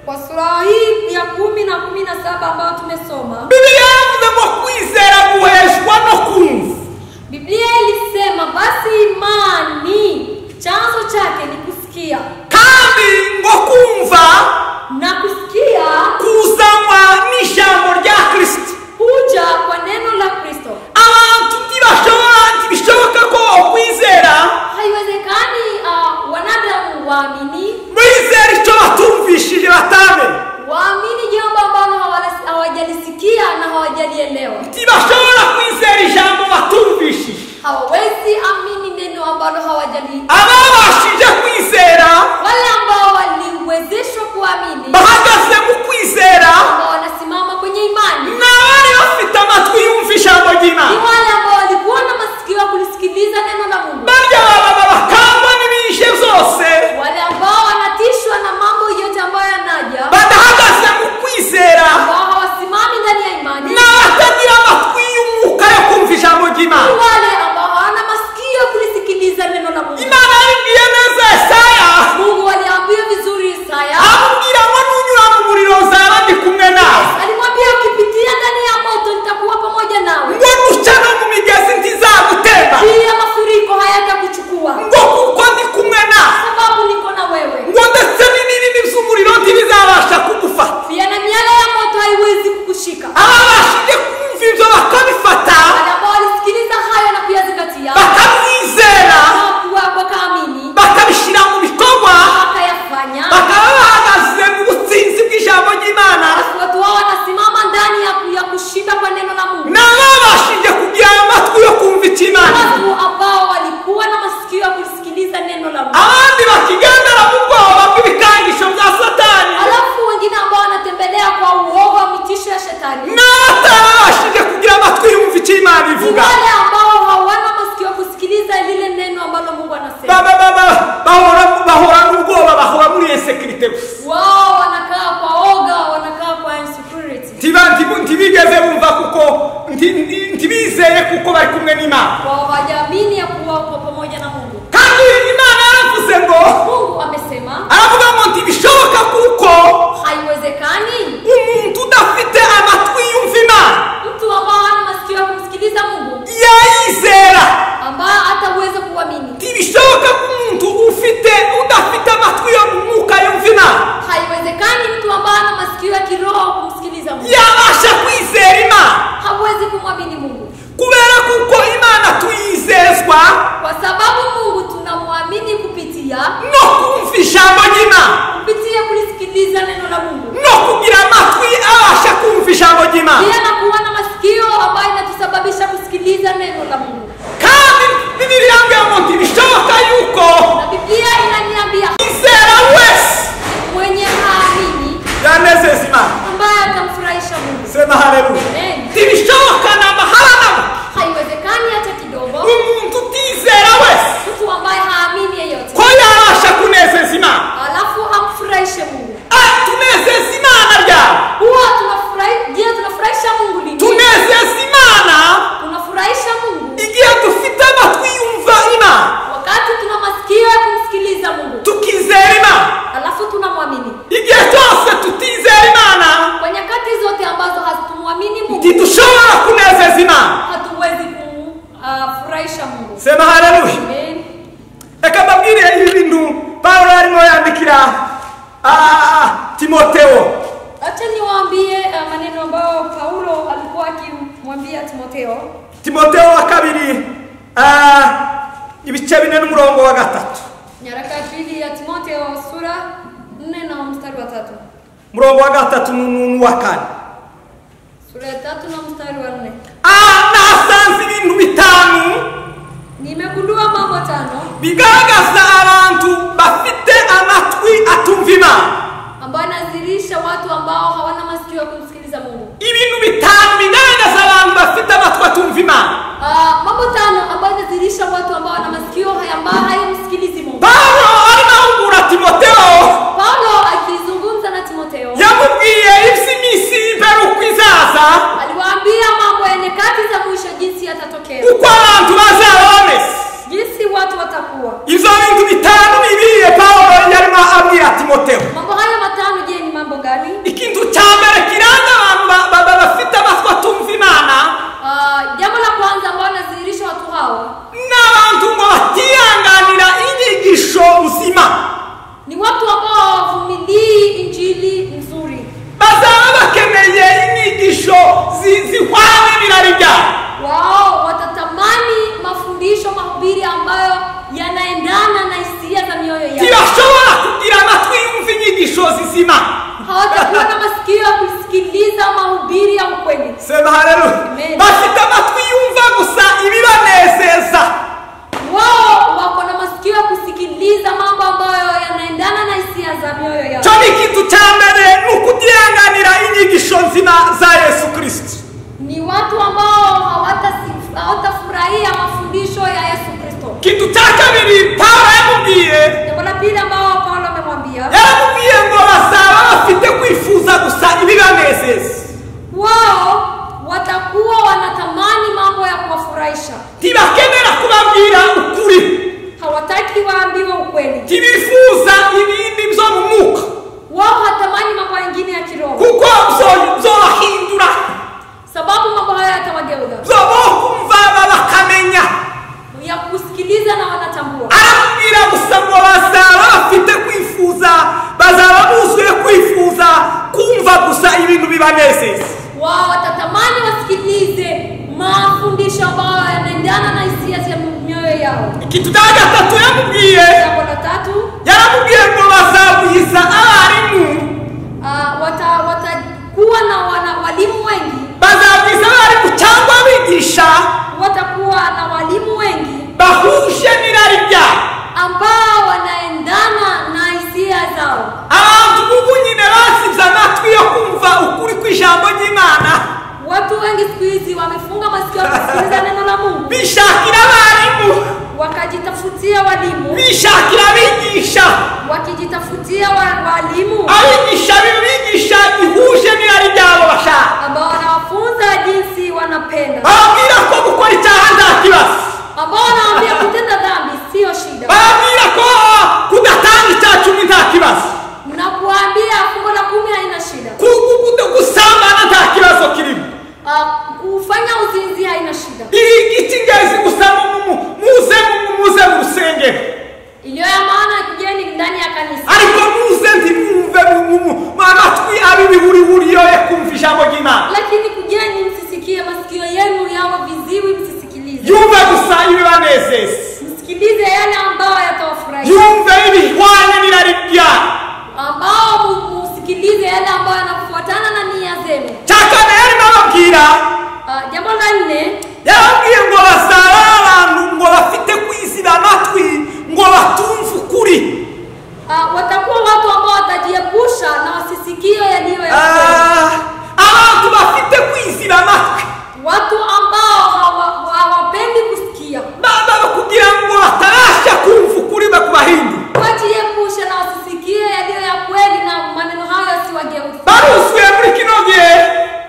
B: kwa sura hii ya kumi na kumi na saba ambayo tumesoma,
A: bibiliya yavuze ngo kwizera guheshwa no kumva
B: Biblia ilisema basi imani chanzo chake ni kusikia
A: kandi ngo kumva
B: na kusikia
A: kuzanwa n'ijambo rya kirisiti
B: kuja kwa neno la Kristo.
A: abantu ntibashobora ntibishoboka ko kwizera
B: Haiwezekani uh, wanadamu waamini
A: bizera icyo batumvishije batamenye
B: waamini jambo ambalo hawala- hawajalisikia na hawajalielewa.
A: ntibashobora kwizera ijambo batumvishije
B: Hawawezi amini neno ambalo hawajali,
A: ababashije kwizera
B: wale ambao waliwezeshwa kuamini
A: bahagaze mu kwizera
B: ambao wanasimama kwenye imani
A: ni abari bafite amatwi yumva ijambo
B: ni
A: ry'imana
B: wale ambao walikuwa na masikio ya kulisikiliza neno la Mungu,
A: barya baba bakangwa n'ibishe byose
B: wale ambao wanatishwa na mambo yote ambayo yanaja,
A: badahagaze mu kwizera
B: ambao hawasimami ndani ya imani,
A: n'abatagira amatwi y'umwuka yo kumva ijambo
B: ni
A: ry'imana
B: wale ambao hawana masikio ya kulisikiliza neno la Mungu.
A: imana yabibwiye neza yesaya
B: Mungu aliambia vizuri Isaya,
A: amubwira ngo nunyura mu muriro uzaba ndi kumwe nawe
B: alimwambia ukipitia ndani ya moto nitakuwa pamoja nawe,
A: ngo nuca no mu migezi ntizagutema
B: pia mafuriko hayatakuchukua,
A: ngo kuko ndi kumwe nawe
B: sababu niko na wewe,
A: ngo ndetse n'ibinini by'umuriro ntibizabasha kugufata
B: pia na miale ya moto haiwezi kukushika.
A: ababashije kumva ibyo bakabifata
B: Wale ambao walisikiliza hayo na kuyazingatia
A: bakabyizera
B: hawakuwa wakaamini
A: bakabishyira mu bikorwa
B: wakayafanya
A: bakaba bahagaze mu butsinzi bw'ijambo ry'imana
B: watu wao wanasimama ndani ya, ku- ya kushinda kwa neno la Mungu,
A: n'ababashije kugira amatwi yo kumva icy'imana
B: watu ambao walikuwa na masikio ya kusikiliza neno la Mungu,
A: abandi bakigendera mu bwoba bw'ibikangisho bya satani
B: alafu wengine ambao wanatembelea kwa uovu wa mitisho ya shetani,
A: n'abatabashije kugira amatwi yumva icy'imana
B: ni
A: ivuga
B: wale ambao hawana masikio ya kusikiliza lile neno ambalo Mungu anasema.
A: Ba- ba- ba- ba- bahora- bahora n'ubwoba bahora muri insekirite gusa
B: Wao wanakaa kwa oga, wanakaa kwa insecurity,
A: Ntiba- ntibu- ntibigeze bumva kuko nti- nti- ntibizeye kuko bari kumwe n'imana
B: kwa hawajaamini ya kuwa kwa pamoja na Mungu.
A: kandi imana yaravuze ngo
B: Mungu amesema
A: aravuga ngo ntibishoboka kuko
B: haiwezekani
A: umuntu udafite amatwi yumva imana
B: mtu ambao hana masikio ya kumsikiliza Mungu
A: yayizera
B: ambaye hataweza kuamini
A: ntibishoboka ko umuntu ufite udafite amatwi yo mu mwuka yumva imana
B: haiwezekani mtu ambaye ana masikio ya kiroho kumsikiliza mungu
A: yabasha kwizera imana
B: hawezi kumwamini mungu
A: kubera kuko imana tuyizezwa
B: kwa sababu mungu tunamwamini kupitia
A: no kumva ijambo ry'imana
B: kupitia kulisikiliza neno la mungu
A: no kugira amatwi abasha kumva ijambo ry'imana
B: pia na kuwa na masikio ambayo inatusababisha kusikiliza neno la mungu
A: kandi bibiriya mbwira ngo ntibishoboka yuko
B: na biblia inaniambia
A: izera wese
B: mwenye haamini
A: yanezeza imana
B: ambaye atamfurahisha mungu
A: sema haleluya
B: Amen.
A: ntibishoboka na maharana
B: haiwezekani hata kidogo
A: umuntu utizera wese
B: mtu ambaye haamini yeyote
A: ko yabasha kunezeza imana
B: alafu amfurahishe mungu
A: Ah, tunezeza imana ryawe
B: huwa tunafurahi- je tunafurahisha mungu lini
A: tunezeza imana
B: tunafurahisha mungu
A: igihe dufite amatwi yumva imana
B: wakati tuna masikio ya kumsikiliza mungu
A: tukizera imana
B: alafu tunamwamini
A: igihe cyose tutizera imana
B: kwa nyakati zote ambazo hatumwamini mungu
A: ntidushobora kunezeza imana
B: hatuwezi kumfurahisha mungu
A: sema haleluya
B: Amen.
A: reka mbabwire ibi bintu pawulo arimo yandikira ah, timotewo
B: acha niwaambie uh, maneno ambayo paulo alikuwa akimwambia timotheo
A: timotewo wa kabiri ah, ibice bine n'umurongo wa gatatu
B: nyaraka ya pili ya timotheo sura nne na mstari wa tatu
A: umurongo wa gatatu n'uwa kane
B: sura ya tatu na mstari wa nne
A: Ah, nasanze ibintu bitanu
B: nimegundua mrongo tano
A: bigaragaza abantu bafite amatwi atumva imana
B: ambayo anazirisha watu ambao hawana masikio ya kumsikiliza mungu
A: ibintu bitanu bigaragaza abantu bafite amatwi atumva imana
B: Ah, mambo tano ambayo inazirisha watu ambao wana masikio haya ambayo hayamsikilizi mungu
A: pawulo arimo ahugura timoteyo
B: paulo akizungumza na timoteo
A: yamubwiye iby'iminsi y'imperuka izaza
B: aliwaambia mambo ya nyakati za mwisho jinsi yatatokea
A: uko abantu bazaba bameze
B: jinsi watu watakuwa
A: ibyo bintu bitanu bibiye pawulo yarimo abwira timoteyo
B: mambo hayo matano je ni mambo gani
A: ikintu cya mbere kiranga abantu ba- ba- ba- bafite amatwi atumva imana
B: Ah, jambo la kwanza ambayo inazirisha watu hawa
A: ni abantu ngo batihanganira inyigisho nzima
B: ni watu ambao hawavumilii injili nzuri
A: bazaba bakeneye inyigisho zi- zihwanye n'irari ryabo
B: wao watatamani mafundisho mahubiri ambayo yanaendana na hisia za mioyo yao
A: ntibashobora kugira amatwi yumva inyigisho zizima
B: hawatakuwa na masikio ya kusikiliza mahubiri ya ukweli
A: sema haleluya
B: Amen.
A: bafite amatwi yumva gusa ibibanezeza
B: wao wako na masikio ya kusikiliza mambo ambayo yanaendana na hisia za mioyo yao
A: cyo ni ikintu cya mbere ni ukutihanganira inyigisho nzima za yesu kirisito
B: ni watu ambao hawatasi- hawatafurahia mafundisho ya yesu kristo
A: ikintu cya kabiri pawulo yamubwiye
B: jambo la pili ambao paulo amemwambia
A: yaramubwiye ngo bazaba bafite kwifuza gusa ibibanezeza
B: wao watakuwa wanatamani mambo ya kuwafurahisha
A: ntibakenera kubabwira ukuri
B: hawataki waambiwe ukweli
A: ntibifuza ibindi byo mu mwuka
B: wao hatamani mambo yengine ya kiroho
A: kuko byo- byobahindura
B: sababu mambo hayo yatawageuza
A: byoboha kumva ba- bakamenya
B: ya kusikiliza na wanatambua
A: aramubwira gusa ngo bazaba bafite kwifuza bazaba buzuye kwifuza kumva gusa ibintu bibanezeza
B: wao watatamani wasikilize mafundisho ambayo yanaendana na hisia za mioyo yao
A: ikintu cya gatatu yamubwiye
B: jambo la tatu
A: yaramubwiye ngo bazagwiza abarimu
B: ah, wata- watakuwa na wana walimu wengi
A: bazagwiza abarimu cyangwa abigisha
B: watakuwa na walimu wengi
A: bahuje n'irari ryabo
B: ambao wanaendana na hisia zao
A: abantu bubu nyine basibye amatwi yo kumva ukuri kw'ijambo ry'imana
B: watu wengi siku hizi wamefunga masikio ya kusikiliza neno la mungu
A: bishakira abarimu
B: wakajitafutia walimu
A: bishakira abigisha
B: wakijitafutia wa- walimu
A: abigisha bibigisha gihuje n'irari ryabo bashaka
B: ambao wanawafunza jinsi wanapenda
A: bababwira ko gukora icyaha nta kibazo
B: ambao wanaambia kutenda dhambi siyo shida
A: bababwira ko ah, kudatanga icya cumi nta kibazo
B: na kuwaambia fungo la kumi haina shida
A: Ku- ku- ku- gusambana nta kibazo kirimo
B: Ah, kufanya uzinzi haina shida
A: iri icy'ingenzi gusa mu- mu- muze mu- muze mu rusengero
B: iliyo ya maana kigeni ndani ya kanisa
A: ariko muze ntimwumve mu- mu- mu- mu amatwi ab'ibihurihuriyo yo kumva ijambo ry'imana
B: lakini kugeni msisikie masikio yenu yawe viziwi msisikilize
A: yumve gusa ibibanezeza
B: msikilize yale ambayo yatawafurahisha
A: yumve ibihwanye n'irari ryabo
B: ambao mu- musikilize yale ambayo yanafuatana na nia zenu
A: cya kane yarimo ababwira
B: Ah, jambo la nne
A: yarababwiye ngo bazaba abantu ngo bafite kwiziba amatwi ngo batumve ukuri
B: ah, watakuwa watu ambao watajiepusha na wasisikio yaliyo ya kweli.
A: Ah, abantu bafite kwiziba amatwi
B: watu ambao hawa- hawapendi kusikia
A: baba kugira ngo batabasha kumva ukuri bakubahindi
B: wajiepushe na wasisikie yaliyo ya kweli na maneno hayo yasiwageuza
A: baruzuye muri kino gihe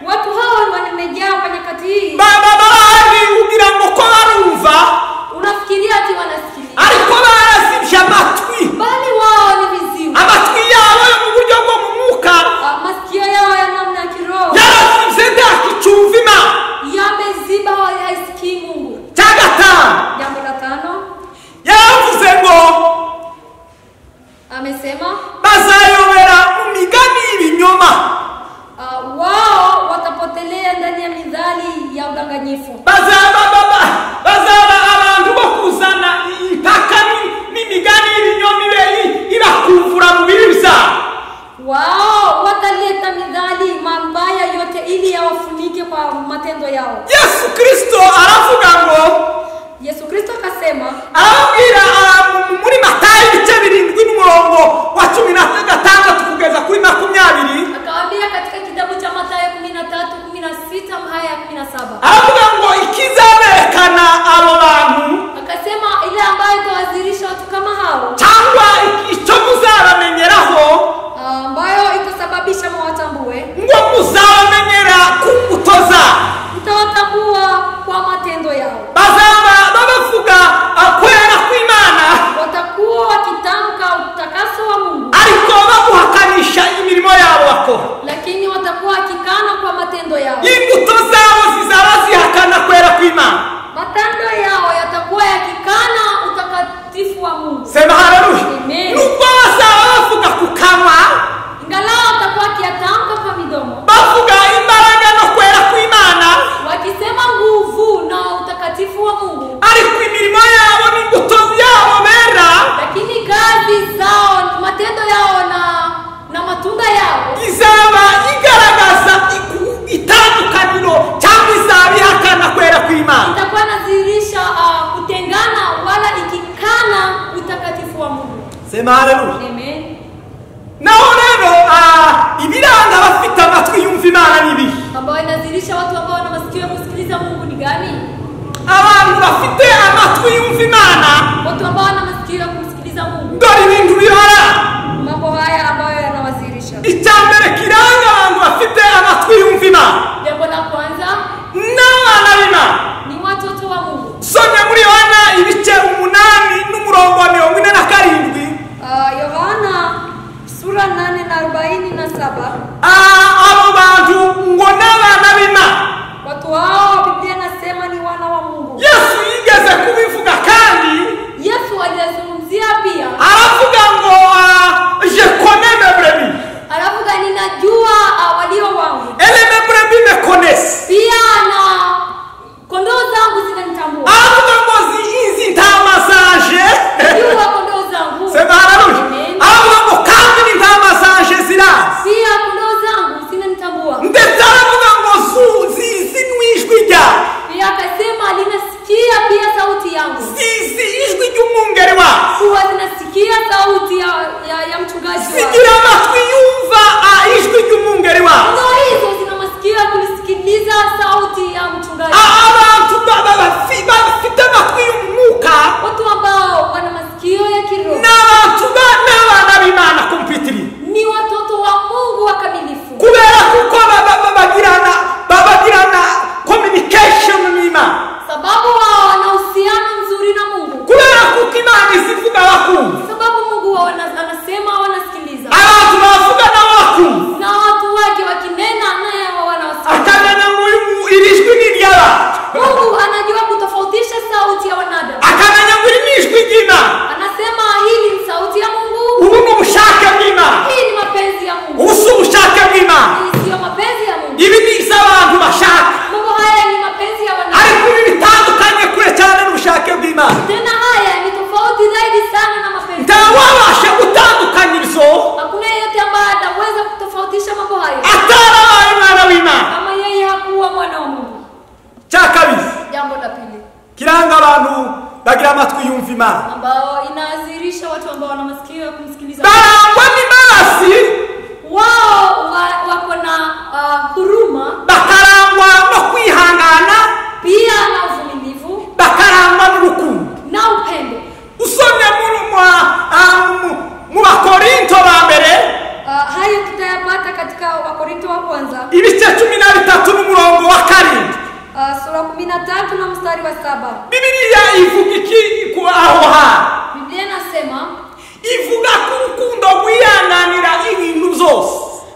B: watu hao wamejaa kwa nyakati hii
A: baba barahari ugira ngo ko barumva
B: unafikiria ati wanasikiliza
A: ariko barazibye amatwi
B: bali wao ni viziwi
A: amatwi yabo yo mu buryo bwo mu mwuka
B: Ah, masikio yao ya namna ya kiroho
A: yarazibye ntakicyumva imana
B: yameziba haisikii mungu
A: cya gatanu
B: jambo la tano
A: yaravuze ngo
B: amesema
A: bazayobera mu migani y'ibinyoma
B: ah, wao watapotelea ndani ya midhali ya udanganyifu
A: bazaba baba- bazaba abantu bo kuzana impaka ni- n'imigani y'ibinyoma ibe i- ibakumvura mu bibi byabo
B: wao wataleta midhali mambaya yote ili yawafunike kwa matendo yao
A: yesu kirisito aravuga ngo
B: yesu kristo akasema
A: arababwira ah, muri matayo ibice birindwi n'umurongo wa cumi na gatandatu kugeza kuri makumyabiri
B: akawaambia katika kitabu cha matayo 13 16 haya 17
A: aravuga ngo ikizaberekana abo bantu
B: akasema ile ambayo itawadhihirisha watu kama hao
A: cyangwa icyo muzabamenyeraho
B: ambayo itasababisha mwatambue
A: ngo muzabamenyera ku mbuto zabo
B: mtawatambua kwa matendo yao
A: bazaba babavuga ah, kwera kw'imana
B: watakuwa wakitamka utakaso wa mungu
A: ariko baguhakanisha imirimo yabo bakora
B: lakini watakuwa wakikana kwa matendo yao
A: imbuto zabo zizaba zihakana kwera kw'imana
B: matendo yao yatakuwa yakikana utakatifu wa mungu
A: sema haleluya
B: Amen.
A: nubwo bazaba bavuga ku kanwa
B: ingalao watakuwa wakiyatamka kwa midomo
A: bavuga imbaraga no kwera kw'imana
B: wakisema nguvu na utakatifu wa mungu
A: ariko imirimo yabo n'imbuto yabo bera
B: lakini kazi zao matendo yao na na matunda yao
A: izaba igaragaza iku- itandukaniro cyangwa izaba ihakana kwera kw'imana
B: itakuwa inadhihirisha ah, kutengana wala ikikana utakatifu wa mungu
A: sema haleluya
B: Amen.
A: naho rero ah, ibiranga abafite amatwi yumva imana n'ibihe
B: ambayo inadhihirisha watu ambao wana masikio ya kusikiliza mungu ni gani
A: abantu bafite amatwi yumva imana
B: watu ambao wana masikio ya kumsikiliza mungu
A: dore ibintu bihara
B: mambo haya ambayo yanawadhihirisha
A: icya mbere kiranga abantu bafite amatwi yumva imana
B: jambo la kwanza
A: n'abana b'imana
B: ni watoto wa mungu
A: somye muri yohana ibice umunani n'umurongo wa mirongo ine na karindwi
B: Ah, yohana sura 8 na 47
A: Ah, abo bantu ngo n'abana b'imana
B: watu hao biblia inasema ni wana wa mungu
A: yesu yigeze kubivuga kandi
B: yesu aliyazungumzia pia
A: aravuga ngo ah, je connais mes brebis
B: alafu kaninajua ah, walio wangu
A: et mes brebis me connaissent
B: pia na kondoo zangu zinanitambua
A: aravuga ngo zi- izi ntama zanje
B: jua kondoo zangu
A: sema haleluya
B: Amen.
A: aravuga ngo kandi n'intama zanje zirazi
B: pia kondoo zangu zinanitambua
A: ndetse aravuga ngo zu- zizi n'ijwi ryawe
B: pia akasema linasikia pia sauti yangu
A: zizi ijwi ry'umwungeri wawe
B: kuwa zinasikia sauti ya, ya, ya mchungaji wao.
A: zigira amatwi yumva ah, ijwi ry'umwungeri wawe
B: kondoo hizo zina masikio ya kulisikiliza sauti ya mchungaji
A: Ah, abantu ba- ba- bafi- bafite amatwi y'umwuka
B: watu ambao wana masikio ya kiroho
A: ni abantu ba- n'abana b'imana kompitiri
B: ni watoto wa mungu wakamilifu
A: kubera kuko ba- ba- ba- bagirana ba- bagirana communication n'imana
B: sababu wao wana uhusiano mzuri na mungu
A: kubera kuko imana izivuga bakumva
B: sababu mungu wao ana- anasema wanasikiliza
A: abantu bavuga nabo bakumva
B: na watu wake wakinena naye wao wanawasikiliza
A: akamenya ngo uyu- iri jwi ni iry'abantu
B: mungu anajua kutofautisha sauti ya wanadamu
A: akamenya ngo iri ni ijwi ry'imana
B: anasema hili ni sauti ya mungu
A: ubu ni ubushake bw'imana
B: hii ni mapenzi ya mungu
A: ubu si ubushake bw'imana
B: hii siyo mapenzi ya mungu
A: ibi ni iby'abantu bashaka
B: mambo haya ni mapenzi ya wanadamu
A: ariko ibi bitandukanye kure cyane n'ubushake bw'imana
B: tena haya ni tofauti zaidi sana na mapenzi
A: ntawabasha gutandukanya ibyo
B: hakuna yeyote ambaye ataweza kutofautisha mambo hayo
A: atarabaye umwana w'imana
B: kama yeye hakuwa mwana wa mungu
A: cya kabiri
B: jambo la pili
A: kiranga abantu bagira amatwi yumva imana
B: ambao inaadhirisha watu ambao wana masikio ya kumsikiliza
A: barangwa n'imarazi
B: wao wa- wako na ah, huruma
A: bakarangwa no kwihangana
B: pia na uvumilivu
A: bakarangwa n'urukundo
B: na upendo
A: usomye muri mwa- ah, mu- mu bakorinto ba mbere
B: Ah, hayo tutayapata katika wakorinto wa kwanza
A: ibice cumi na bitatu n'umurongo wa karindwi
B: ah, sura 13 na mstari wa saba
A: bibiriya ivuga iki ku aho hantu
B: biblia inasema
A: ivuga ko urukundo rwihanganira ibintu byose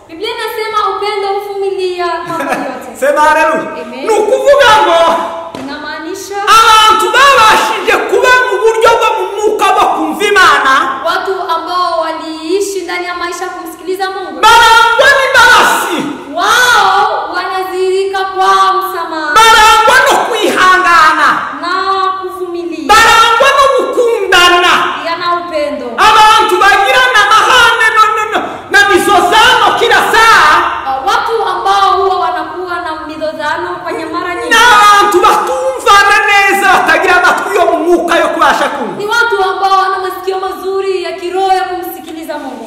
B: biblia inasema upendo huvumilia mambo yote
A: sema haleluya
B: Amen.
A: ni ukuvuga ngo
B: inamaanisha
A: abantu babashije kuba mu buryo bwo mu mwuka bwo kumva imana
B: watu ambao waliishi ndani ya maisha ya kumsikiliza mungu
A: barangwa n'imbabazi
B: wao wanadhihirika kwa msamaha
A: barangwa no kwihangana
B: na kuvumilia
A: barangwa no gukundana
B: pia na upendo
A: abantu bagirana amahane no- no- no- na misozano kila saa
B: Ah, watu ambao huwa wanakuwa na midodhano kwenye mara nyingi
A: n'abantu batumvana neza batagira amatwi yo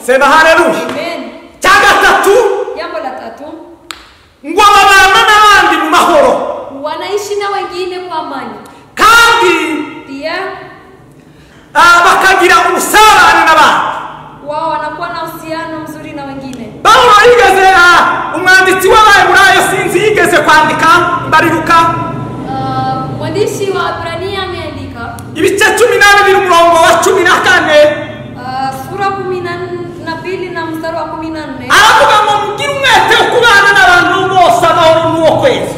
A: sema haleluya
B: amen
A: cya gatatu
B: jambo la tatu
A: ngo babana n'abandi mu mahoro
B: wanaishi na wengine kwa amani
A: kandi
B: pia
A: ah, bakagira ubusabane n'abandi
B: wao wanakuwa na uhusiano mzuri na wengine
A: pawulo yigeze ah, umwanditsi w'abayiburayo sinzi yigeze kwandika mbariruka
B: Ah, mwandishi wa Waebrania ameandika
A: ibice cumi na bibiri umurongo wa cumi na kane
B: ah, sura kumi na nn- na pili na mstari wa kumi na nne
A: aravuga ngo mugire umwete wo kubana n'abantu bose amahoro n'uwo kwezi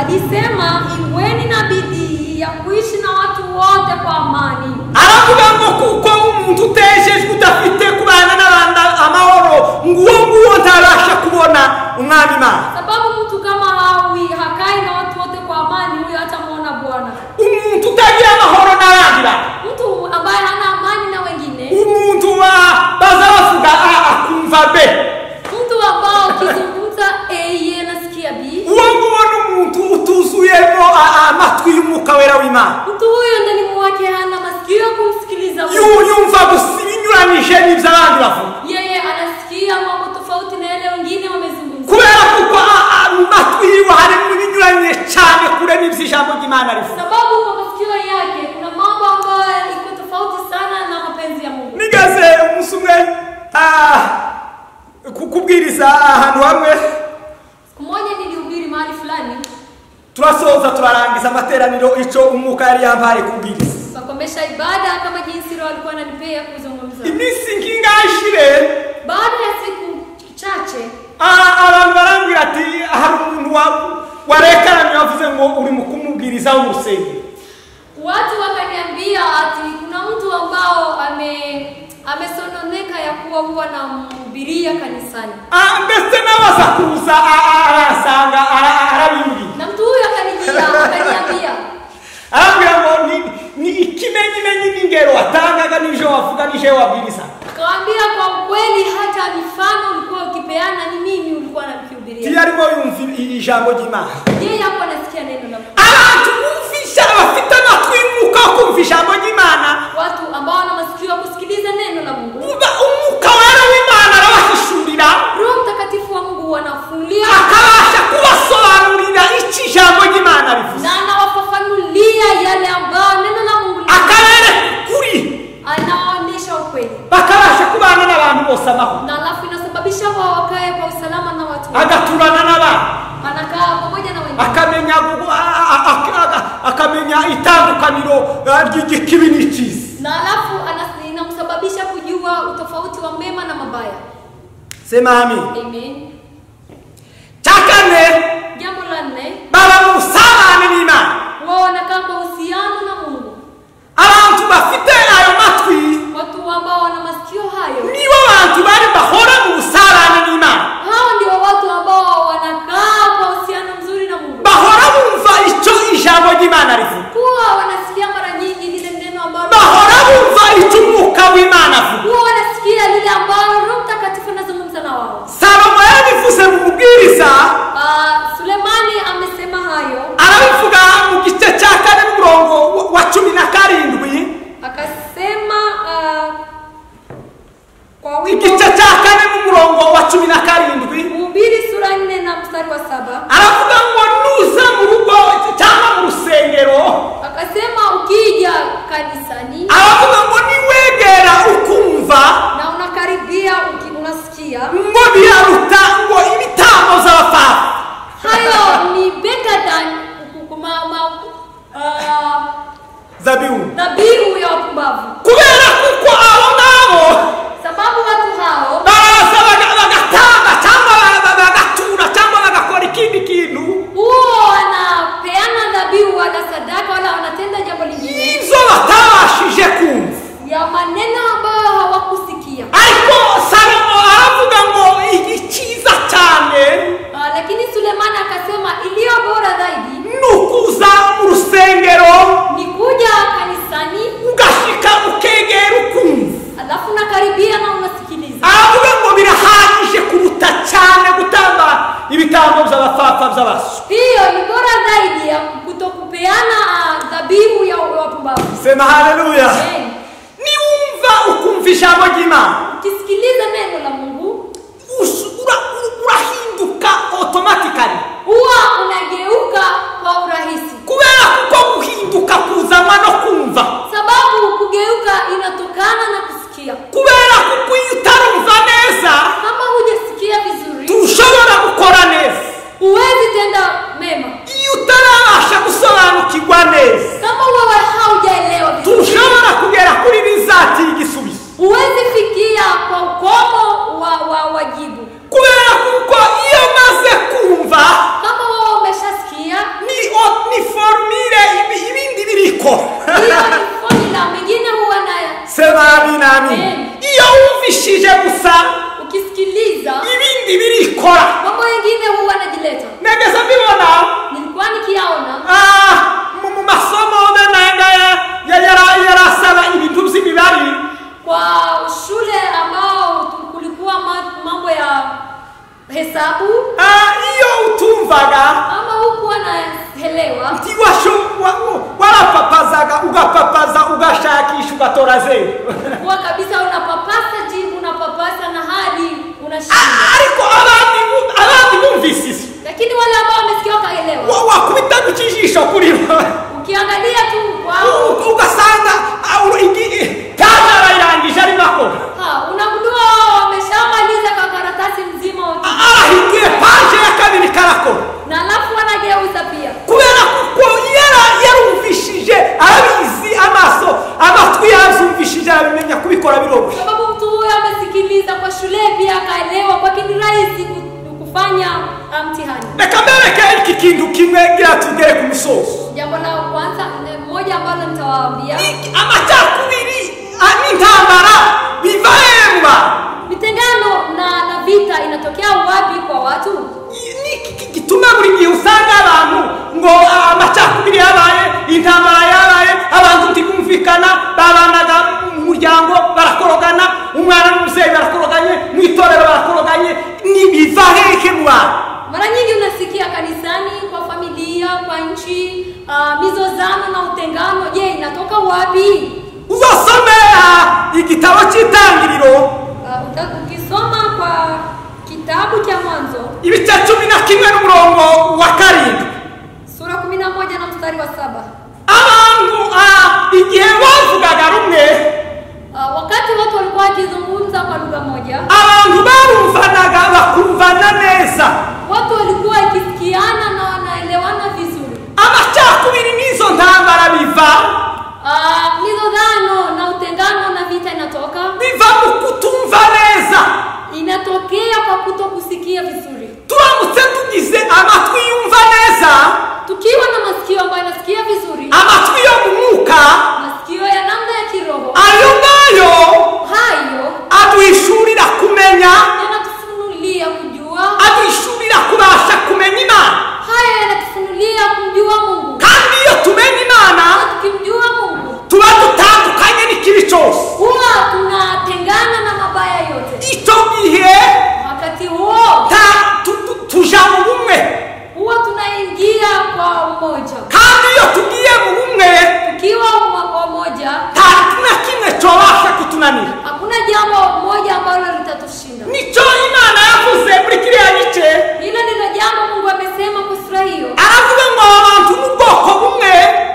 B: alisema iweni na bidii ya kuishi na watu wote kwa amani
A: aravuga ngo kuko umuntu utejejwe udafite kubana n'abandi amahoro nguwo nguwo ntabasha kubona umwami imana
B: sababu mtu kama hawi hakai na watu wote kwa amani huyo hatamwona bwana
A: umuntu utagira amahoro n'abandi bantu
B: mtu ambaye hana amani na wengine
A: umuntu wa- baza bavuga a akumva be
B: mtu ambao ukizungumza yeye anasikia bi
A: uwo nguwo ni umuntu utuzuyemo a- a- amatwi y'umwuka wera w'imana
B: mtu huyo ndani mwake hana masikio ya kumsikiliza Mungu.
A: Yu- yumva gusa ibinyuranyije n'ibyo abandi bavuga
B: yeye anasikia mambo tofauti na yale wengine wamezungumza
A: kubera kuko a- a- mu matwi yiwe harimo ibinyuranyije cyane kure n'ibyo ijambo ry'imana rivuga
B: sababu kwa masikio yake kuna mambo ambayo iko tofauti sana na mapenzi ya mungu
A: nigaze umunsi umwe ah, ku- kubwiriza ahantu hamwe
B: siku moja nilihubiri mahali fulani
A: turasoza turarangiza amateraniro icyo umwuka yari yampaye kubwiriza
B: tukakomesha ibada kama jinsi roho alikuwa ananipea kuzungumza
A: iminsi nk'ingashire
B: baada ya siku chache
A: a- abantu barambwira ati hari umuntu wa- warekaranye wavuze ngo uri mu kumubwiriza w'umusenge
B: watu wakaniambia ati kuna mtu ambao ame amesononeka ya kuwa huwa namhubiria kanisani
A: Ah, mbese n'abaza kuza a- a- arasanga ara- ara- arabimbwiye
B: na mtu huyo akanijia akaniambia
A: arambwira ngo ni- ni ikimenyimenyi n'ingero watangaga n'ivyo wavuga n'ivyo wabwiriza
B: akawambia kwa ukweli hata mifano ulikuwa ukipeana ni mimi ulikuwa
A: tiyo
B: nakihubiria
A: arimo yumva i- i- ijambo ry'imana
B: yeye hapo anasikia neno la Mungu.
A: abantu bumvisha bafite amatwi y'umwuka wo kumva ijambo ry'imana
B: watu ambao wana masikio ya kusikiliza neno la mungu
A: uba- umwuka wera w'imana arabahishurira
B: roho mtakatifu wa mungu wanafunulia
A: akabasha kubasobanurira icyo ijambo ry'imana rivuze
B: na anawafafanulia yale ambayo neno la mungu lina-
A: akabereka ukuri
B: anawaonyesha ukweli
A: bakabasha kubana n'abantu bose amahoro
B: na alafu inasababisha wao wakae kwa usalama na watu
A: agaturana n'abandi
B: anakaa pamoja na wengine
A: akamenya gu- a- a- a- a- akamenya itandukaniro eh, ry'ikibi n'ikizi
B: na alafu anas- inamsababisha kujua utofauti wa mema na mabaya
A: sema amin
B: amen
A: cya kane
B: jambo la nne
A: baba mu busabane n'imana
B: wao wanakaa kwa uhusiano na mungu
A: abantu bafite ayo matwi
B: watu ambao wana masikio hayo
A: nibo bantu bari bahora mu busabane n'imana
B: hao ndio watu ambao wanakaa kwa uhusiano mzuri na mungu
A: bahora bumva icyo ijambo ry'imana rivuga
B: kuwa wanasikia mara nyingi lile neno ambalo
A: bahora bumva icyo umwuka w'imana avuga
B: huwa wanasikia lile ambalo roho mtakatifu anazungumza na wao
A: salomo yabivuze mu mubwiriza
B: Ah, sulemani amesema hayo
A: arabivuga mu gice cya kane n'umurongo wa- wa cumi na karindwi
B: akasema ah, kwa wito
A: igice cya kane n'umurongo wa cumi na karindwi
B: mhubiri sura nne na mstari wa saba
A: aravuga ngo nuza mu rugo cyangwa mu rusengero
B: akasema ukija kanisani
A: aravuga ngo niwegera ukumva
B: na unakaribia uki- unasikia
A: ngo biraruta ngo ibitambo z'abapfapfa
B: hayo ni better than kukuma- ma- ah,
A: zabibu
B: dhabihu ya wapumbavu
A: kubera kuko abo ngabo
B: sababu watu hao
A: baraza baga- bagatanga cyangwa ba- ba- bagatura cyangwa bagakora ikindi kintu
B: huo wanapeana dhabihu wana sadaka wala wanatenda jambo lingine
A: izo batabashije kumva
B: ya maneno ambayo hawakusikia
A: ariko salomo aravuga ngo ikiza cyane
B: Ah, lakini sulemani akasema iliyo bora zaidi
A: ni ukuza mu rusengero
B: ni kuja kanisani
A: ugashika ukegera ukumva
B: alafu nakaribia na unasikiliza
A: aravuga ngo birahagije kuruta cyane gutanga ibitambo by'abapfapfa by'abasu
B: hiyo ni bora zaidi ya kutokupeana ah, dhabihu ya wapumbavu
A: sema haleluya
B: Amen.
A: niwumva ukumva ijambo ry'imana
B: ukisikiliza neno la mungu
A: usu- ura- ura- urahinduka otomatikali
B: huwa unageuka kwa urahisi
A: kubera kuko guhinduka kuzanwa no kumva
B: sababu kugeuka inatokana na kusikia
A: kubera kuko iyo utarumva neza
B: kama hujasikia vizuri
A: ntushobora gukora neza
B: huwezi tenda mema
A: iyo utarabasha gusobanukirwa neza
B: kama wewe haujaelewa vizuri
A: ntushobora kugera kuri bizatira igisubizo
B: huwezi fikia kwa ukomo wa, wa, wa jibu
A: kubera kuko iyo maze kumva
B: kama wewe umeshasikia
A: ni o- ni formire ibi- ibindi birikora
B: hiyo ni formula mingine huwa nayo
A: sebabi nami iyo wumvishije gusa
B: ukisikiliza
A: ibindi birikora
B: mambo yengine huwa najileta
A: negeza mbibona
B: nilikuwa nikiyaona
A: Ah, mu mu masomo menenga ya- yara- yarasaba ibintu by'imibare
B: kwa shule ambao kulikuwa ma- mambo ya hesabu
A: Ah, iyo utumvaga
B: ama hukuwa naelewa
A: nti washo- wa- wa- warapapazaga ugapapaza ugashakisha ugatora zeru
B: kuwa kabisa unapapasa jibu unapapasa na hadi unashinda
A: Ah, ariko abandi bu- abandi bumvise isi
B: lakini wale ambao wamesikia wakaelewa
A: Wa- wakubita ku kijisho kuri bo
B: ukiangalia tu kwao
A: U- ugasanga ah, uru- igi- i- kaza arayirangije arimo akora
B: ha, unagundua wao wameshamaliza kwa karatasi mzima wote.
A: Ah, arahigiye paje ya kabiri karakora
B: na alafu wanageuza pia
A: kubera kuko yara yarumvishije arabizi amaso amatwi yavyumvishije arabimenya kubikora biroroshye
B: sababu mtu huyo amesikiliza kwa shule pia akaelewa kwake ni rahisi ku- kufanya ah, mtihani
A: reka mbereke iki kintu kimwe gira tugere ku musozo
B: jambo la kwanza eh, moja ambalo nitawaambia
A: Iki- amacakubiri ah, n'intambara biva hemba
B: mitengano na na vita inatokea wapi kwa watu
A: I- niki ki- gituma buri gihe usanga abantu ngo ah, amacakubiri yabaye intambara yabaye abantu ntibumvikana babanaga mu muryango barakorogana umwana n'umubyeyi barakoroganye mu itorero barakoroganye nibiva hehe mwana
B: mara nyingi unasikia kanisani kwa familia kwa nchi uh, mizozano na utengano je inatoka wapi
A: uzosomera igitabo cy'itangiriro
B: uh, uta- ukisoma kwa kitabu cha mwanzo
A: ibice cumi na kimwe n'umurongo wa karindwi
B: sura 11 na mstari wa saba
A: abantu ah, igihe bavugaga rumwe
B: uh, wakati watu walikuwa wakizungumza kwa lugha moja
A: abantu barumvanaga bakumvana neza
B: watu walikuwa wakisikiana na wanaelewana vizuri
A: amacakubiri n'izo ntambara biva
B: Ah, mizozano na utengano na vita inatoka
A: biva mu kutumva neza
B: inatokea kwa kutokusikia vizuri
A: turamutse tugize amatwi yumva neza
B: tukiwa na masikio ambayo yanasikia vizuri
A: amatwi yo mu mwuka
B: masikio ya namna ya kiroho
A: ayo ngayo
B: hayo
A: aduhishurira kumenya
B: yanatufunulia kujua
A: aduhishurira kubasha kumenya imana
B: hayo yanatufunulia kumjua mungu
A: kandi iyo tumenye imana
B: Na tukimjua mungu
A: tuba dutandukanye n'ikibi cyose
B: huwa tunatengana na mabaya yote
A: icyo gihe
B: wakati huo
A: ta- tu- tu- tuja mu bumwe
B: huwa tunaingia kwa umoja
A: kandi iyo tugiye mu bumwe
B: tukiwa umo- kwa umoja
A: nta na kimwe cyobasha kutunanira
B: hakuna jambo moja ambalo litatushinda
A: nicyo imana yavuze muri kiriya gice
B: hilo ndilo jambo mungu amesema kwa sura hiyo
A: aravuga ngo abantu ni ubwoko bumwe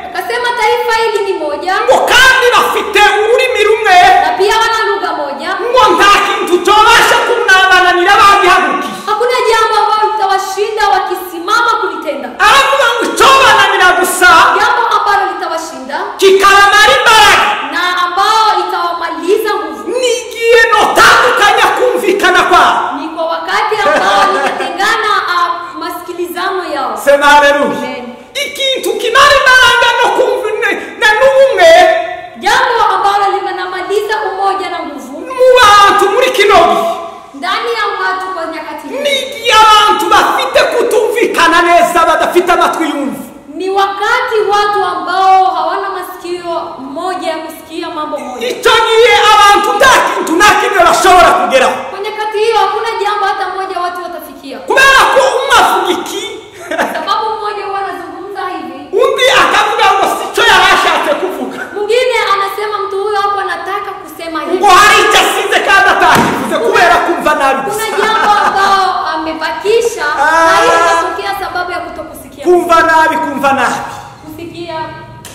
B: akasema taifa hili ni moja
A: ngo kandi bafite ururimi rumwe
B: na pia wana lugha moja
A: ngo nta kintu cyobasha kumwambananira bagihagukiye
B: hakuna jambo ambalo litawashinda wakisimama kulitenda
A: aravuga ngo icyobananira gusa
B: jambo ambalo litawashinda
A: kikamara imbaraga
B: na ambao itawamaliza nguvu
A: nigiye notandukanya kumvikana kwabo
B: ni kwa wakati ambao litatengana ah, masikilizano yao
A: sema haleluya
B: Amen.
A: ikintu kimara imbaraga no kumvina n'ubumwe
B: jambo ambalo linamaliza umoja na nguvu
A: mu bantu muri kino gihe
B: ndani ya watu kwa nyakati hii
A: nigiye abantu bafite kutumvikana neza badafite amatwi yumva
B: ni wakati watu ambao hawana masikio moja ya kusikia mambo moja
A: icyo gihe abantu nta kintu nta kimwe bashobora kugeraho
B: kwa nyakati hiyo hakuna jambo hata moja watu watafikia
A: kubera ko umwe avuga iki
B: sababu mmoja huwa anazungumza hivi
A: undi akavuga ngo sicyo yari ashatse kuvuga
B: mwingine anasema mtu huyo hapo anataka kusema hivi
A: ngo hari icyo asize kandi atari kumva nabi kumva nabi
B: kusikia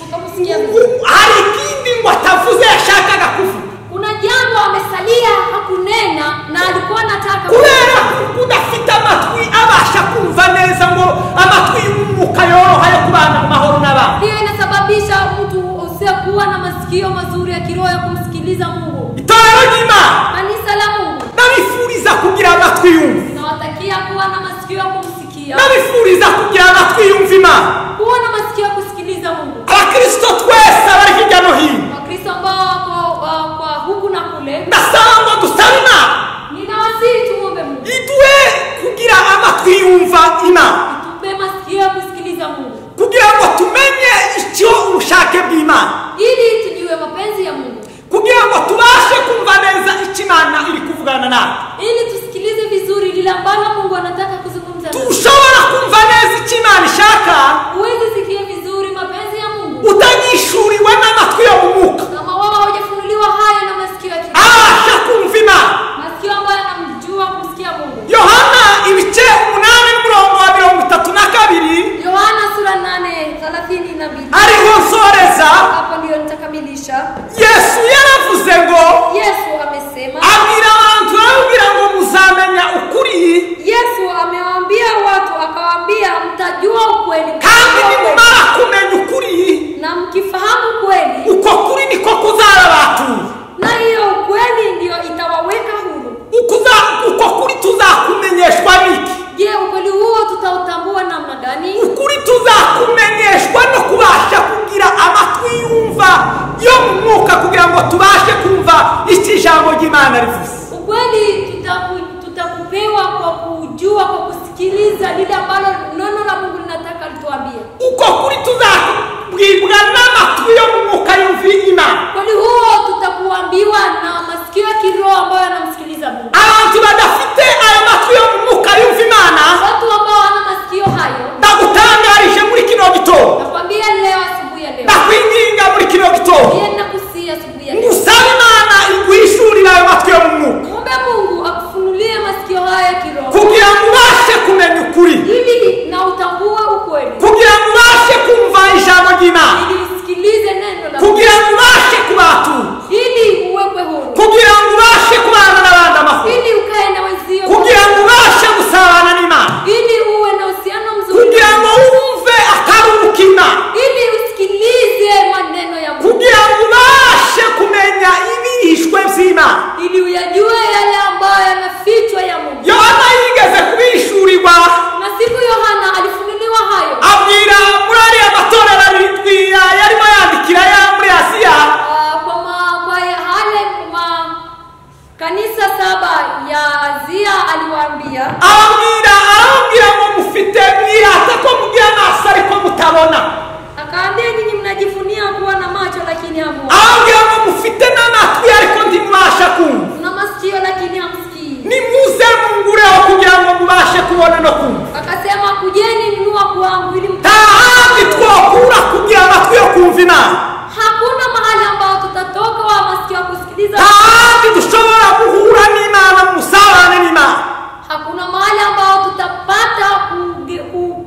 B: kutokusikia vizuri.
A: Ku- hari ikindi ngo atavuze yashakaga kuvuga
B: Kuna jambo amesalia hakunena na alikuwa anataka
A: kubera kudafite amatwi abasha kumva neza ngo amatwi y'umwuka yoroha yo kubana mu mahoro n'abandi
B: hiyo inasababisha mtu usiokuwa na masikio mazuri ya kiroho ya kumsikiliza Mungu.
A: itorero ry'imana
B: Kanisa la Mungu
A: ndabifuriza kugira amatwi yumva
B: nawatakia kuwa na masikio ya kumsikia,
A: ndabifuriza kugira amatwi yumva imana
B: kuwa na masikio ya kusikiliza Mungu.
A: abakristo twese bari hirya no hino
B: Wakristo ambao wako wa- kwa huku na kule,
A: ndasaba ngo dusabe imana
B: ninawasihi tumwombe Mungu,
A: iduhe kugira amatwi yumva imana
B: tupe masikio ya kusikiliza Mungu
A: kugira ngo tumenye icyo ubushake bw'imana
B: ili tujue mapenzi ya Mungu,
A: kugira ngo tubashe kumva neza icyo imana iri kuvugana nawe
B: ili tusikilize vizuri lile ambalo Mungu anataka kuzungumza. nasi.
A: tushobora kumva neza icyo imana ishaka
B: Huwezi sikia vizuri mapenzi ya Mungu
A: utanyishuriwe n'amatwi yo mu mwuka
B: kama wao hawajafunuliwa haya na masikio ya kiroho.
A: abasha kumva imana
B: masikio ambayo anamjua kumsikia Mungu.
A: yohana ibice umunani n'umurongo wa mirongo itatu na kabiri
B: Yohana sura 8 thelathini na mbili.
A: ariho nsoreza
B: Hapo ndiyo nitakamilisha.
A: yesu yaravuze ngo
B: Yesu amesema,
A: abwira abantu arababwira ngo muzamenya ukuri
B: Yesu amewaambia watu akawaambia, mtajua ukweli
A: kandi
B: mtajua ukweli.
A: nimumara kumenya ukuri
B: na mkifahamu kweli,
A: uko kuri niko kuzara abantu
B: na hiyo ukweli ndiyo itawaweka huru.
A: Ukuza- uko kuri tuzakumenyeshwa niki
B: Je, ukweli huo tutautambua namna gani?
A: ukuri tuzakumenyeshwa no kubasha kugira amatwi yumva yo mu mwuka kugira ngo tubashe kumva icyo ijambo ry'imana rivuze
B: Ukweli tutaku- tutakupewa kwa kujua, kwa kusikiliza lile ambalo neno la Mungu linataka lituambie.
A: uko kuri tuzabwibwa n'amatwi yo mu mwuka yumva imana
B: Ukweli huo tutakuambiwa na masikio ya kiroho ambayo yanamsikiliza Mungu.
A: abantu badafite ayo matwi yo mu mwuka yumva imana
B: Watu ambao wana masikio hayo,
A: ndagutangarije muri kino gitondo
B: nakwambia leo, asubuhi ya leo,
A: ndakwinginga muri kino gitondo
B: yeye nakusihi asubuhi ya leo,
A: ngusaba imana iguhishurire ayo matwi yo mu mwuka
B: muombe Mungu akufunulie masikio haya ya kiroho
A: kugira ngo ubashe kumenya ukuri
B: ili na utambue ukweli,
A: kugira ngo ubashe kumva ijambo ry'imana
B: ili usikilize neno la Mungu,
A: kugira ngo ubashe kubatura
B: ili uwekwe huru,
A: kugira ngo ubashe kubana n'abandi amahoro
B: ili ukae na wenzio,
A: kugira ngo ubashe gusabana n'imana
B: ili uwe na uhusiano mzuri,
A: kugira ngo wumve akaruhuka imana
B: ili usikilize maneno ya Mungu,
A: kugira ngo ubashe kumenya ibihishwe by'imana
B: ili uyajue yale ambayo yanafichwa ya Mungu.
A: yohana yigeze kubihishurirwa
B: na siku Yohana alifunuliwa hayo
A: abwira muri ariya matorero abibwira yarimo yandikira ya muri asiya
B: ah, kwa ma- kwa yale makanisa saba ya Azia aliwaambia,
A: ababwira arababwira ngo mufite mwirata ko mugira amaso ariko mutabona
B: akaambia nyinyi mnajivunia kuwa na macho lakini hamuoni,
A: arababwira ngo mufite n'amatwi ariko ntimubasha kumva
B: mna masikio lakini hamsikii.
A: nimuze mungureho kugira ngo mubashe kubona no kumva
B: Akasema kujeni nunua kwangu ili mta-
A: nta handi twokura kugira amatwi yo kumva imana
B: Hakuna mahali ambao tutatoka wa masikio ya kusikiliza,
A: nta handi dushobora guhura n'imana mu busabane n'imana
B: hakuna mahali ambao tutapata kuge-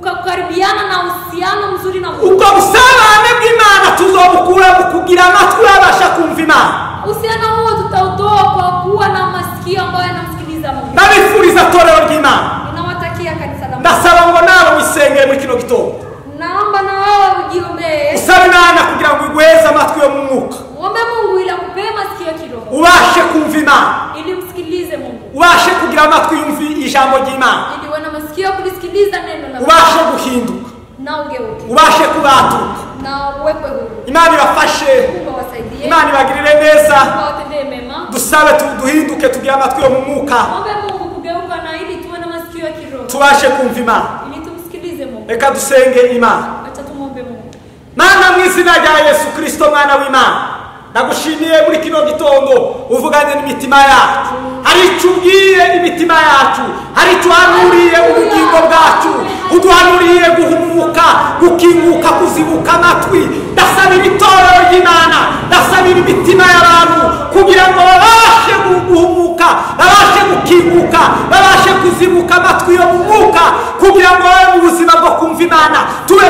B: kukaribiana na uhusiano mzuri na Mungu.
A: ubwo busabane bw'imana tuzobukura mu kugira amatwi yabasha kumva imana
B: uhusiano huo tutautoa kwa kuwa na masikio ambayo yanamsikiliza Mungu.
A: ndabifuriza torero ry'imana
B: Ninawatakia kanisa la Mungu.
A: ndasaba ngo nawe wisengere muri kino gitondo
B: Naomba na wewe ujiombee,
A: usaba imana kugira ngo igweze amatwi yo mu mwuka
B: muombe Mungu ili akupee masikio ya kiroho
A: ubashe kumva imana
B: ili umsikilize Mungu,
A: ubashe kugira amatwi yumva ijambo ry'imana
B: ili uwe na masikio ya kulisikiliza neno la Mungu
A: ubashe guhinduka
B: na ugeuke
A: ubashe kubatuka
B: na uwekwe huru.
A: imana ibafashe
B: Mungu awasaidie,
A: imana ibagirire neza
B: Mungu awatendee mema.
A: dusabe tu- duhinduke tugire amatwi yo mu mwuka
B: Muombe Mungu kugeuka na ili tuwe na masikio ya kiroho
A: tubashe kumva imana
B: ili tumsikilize Mungu.
A: reka dusenge imana
B: Acha tumwombe Mungu.
A: mana mu izina rya yesu kirisito mwana w'imana ndagushimiye muri kino gitondo uvuganye n'imitima yacu hari icyo ubwiye imitima yacu hari icyo uhanuriye ubugingo bwacu uduhanuriye guhumuka gukinguka kuzibuka amatwi ndasabira itorero ry'imana ndasabira imitima y'abantu kugira ngo babashe gu- guhumuka babashe gukinguka babashe kuzibuka amatwi yo mu mwuka kugira ngo babe mu buzima bwo kumva imana tube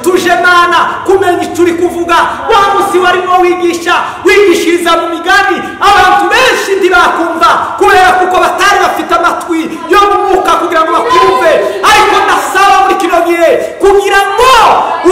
A: tuje mana kumenya icyo uri kuvuga wa munsi warimo wigisha wigishiriza mu migani abantu benshi ntibakumva kubera kuko batari bafite amatwi yo mu mwuka kugira ngo bakumve ariko ndasaba muri kino gihe kugira ngo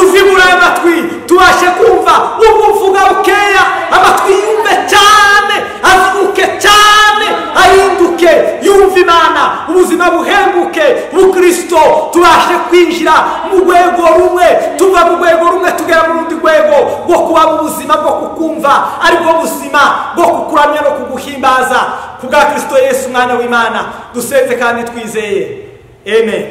A: uzibure ayo matwi tubashe kumva ubwo uvuga bukeya amatwi yumve cyane azuke cyane ahinduke yumve imana ubuzima buhenguke bukristo tubashe kwinjira mu rwego rumwe tuva mu rwego rumwe tugera mu rundi rwego rwo kuba mu buzima bwo kukumva aribwo buzima bwo kukuramya no kuguhimbaza ku bwa kirisito yesu umwana w'imana dusenze kandi twizeye amen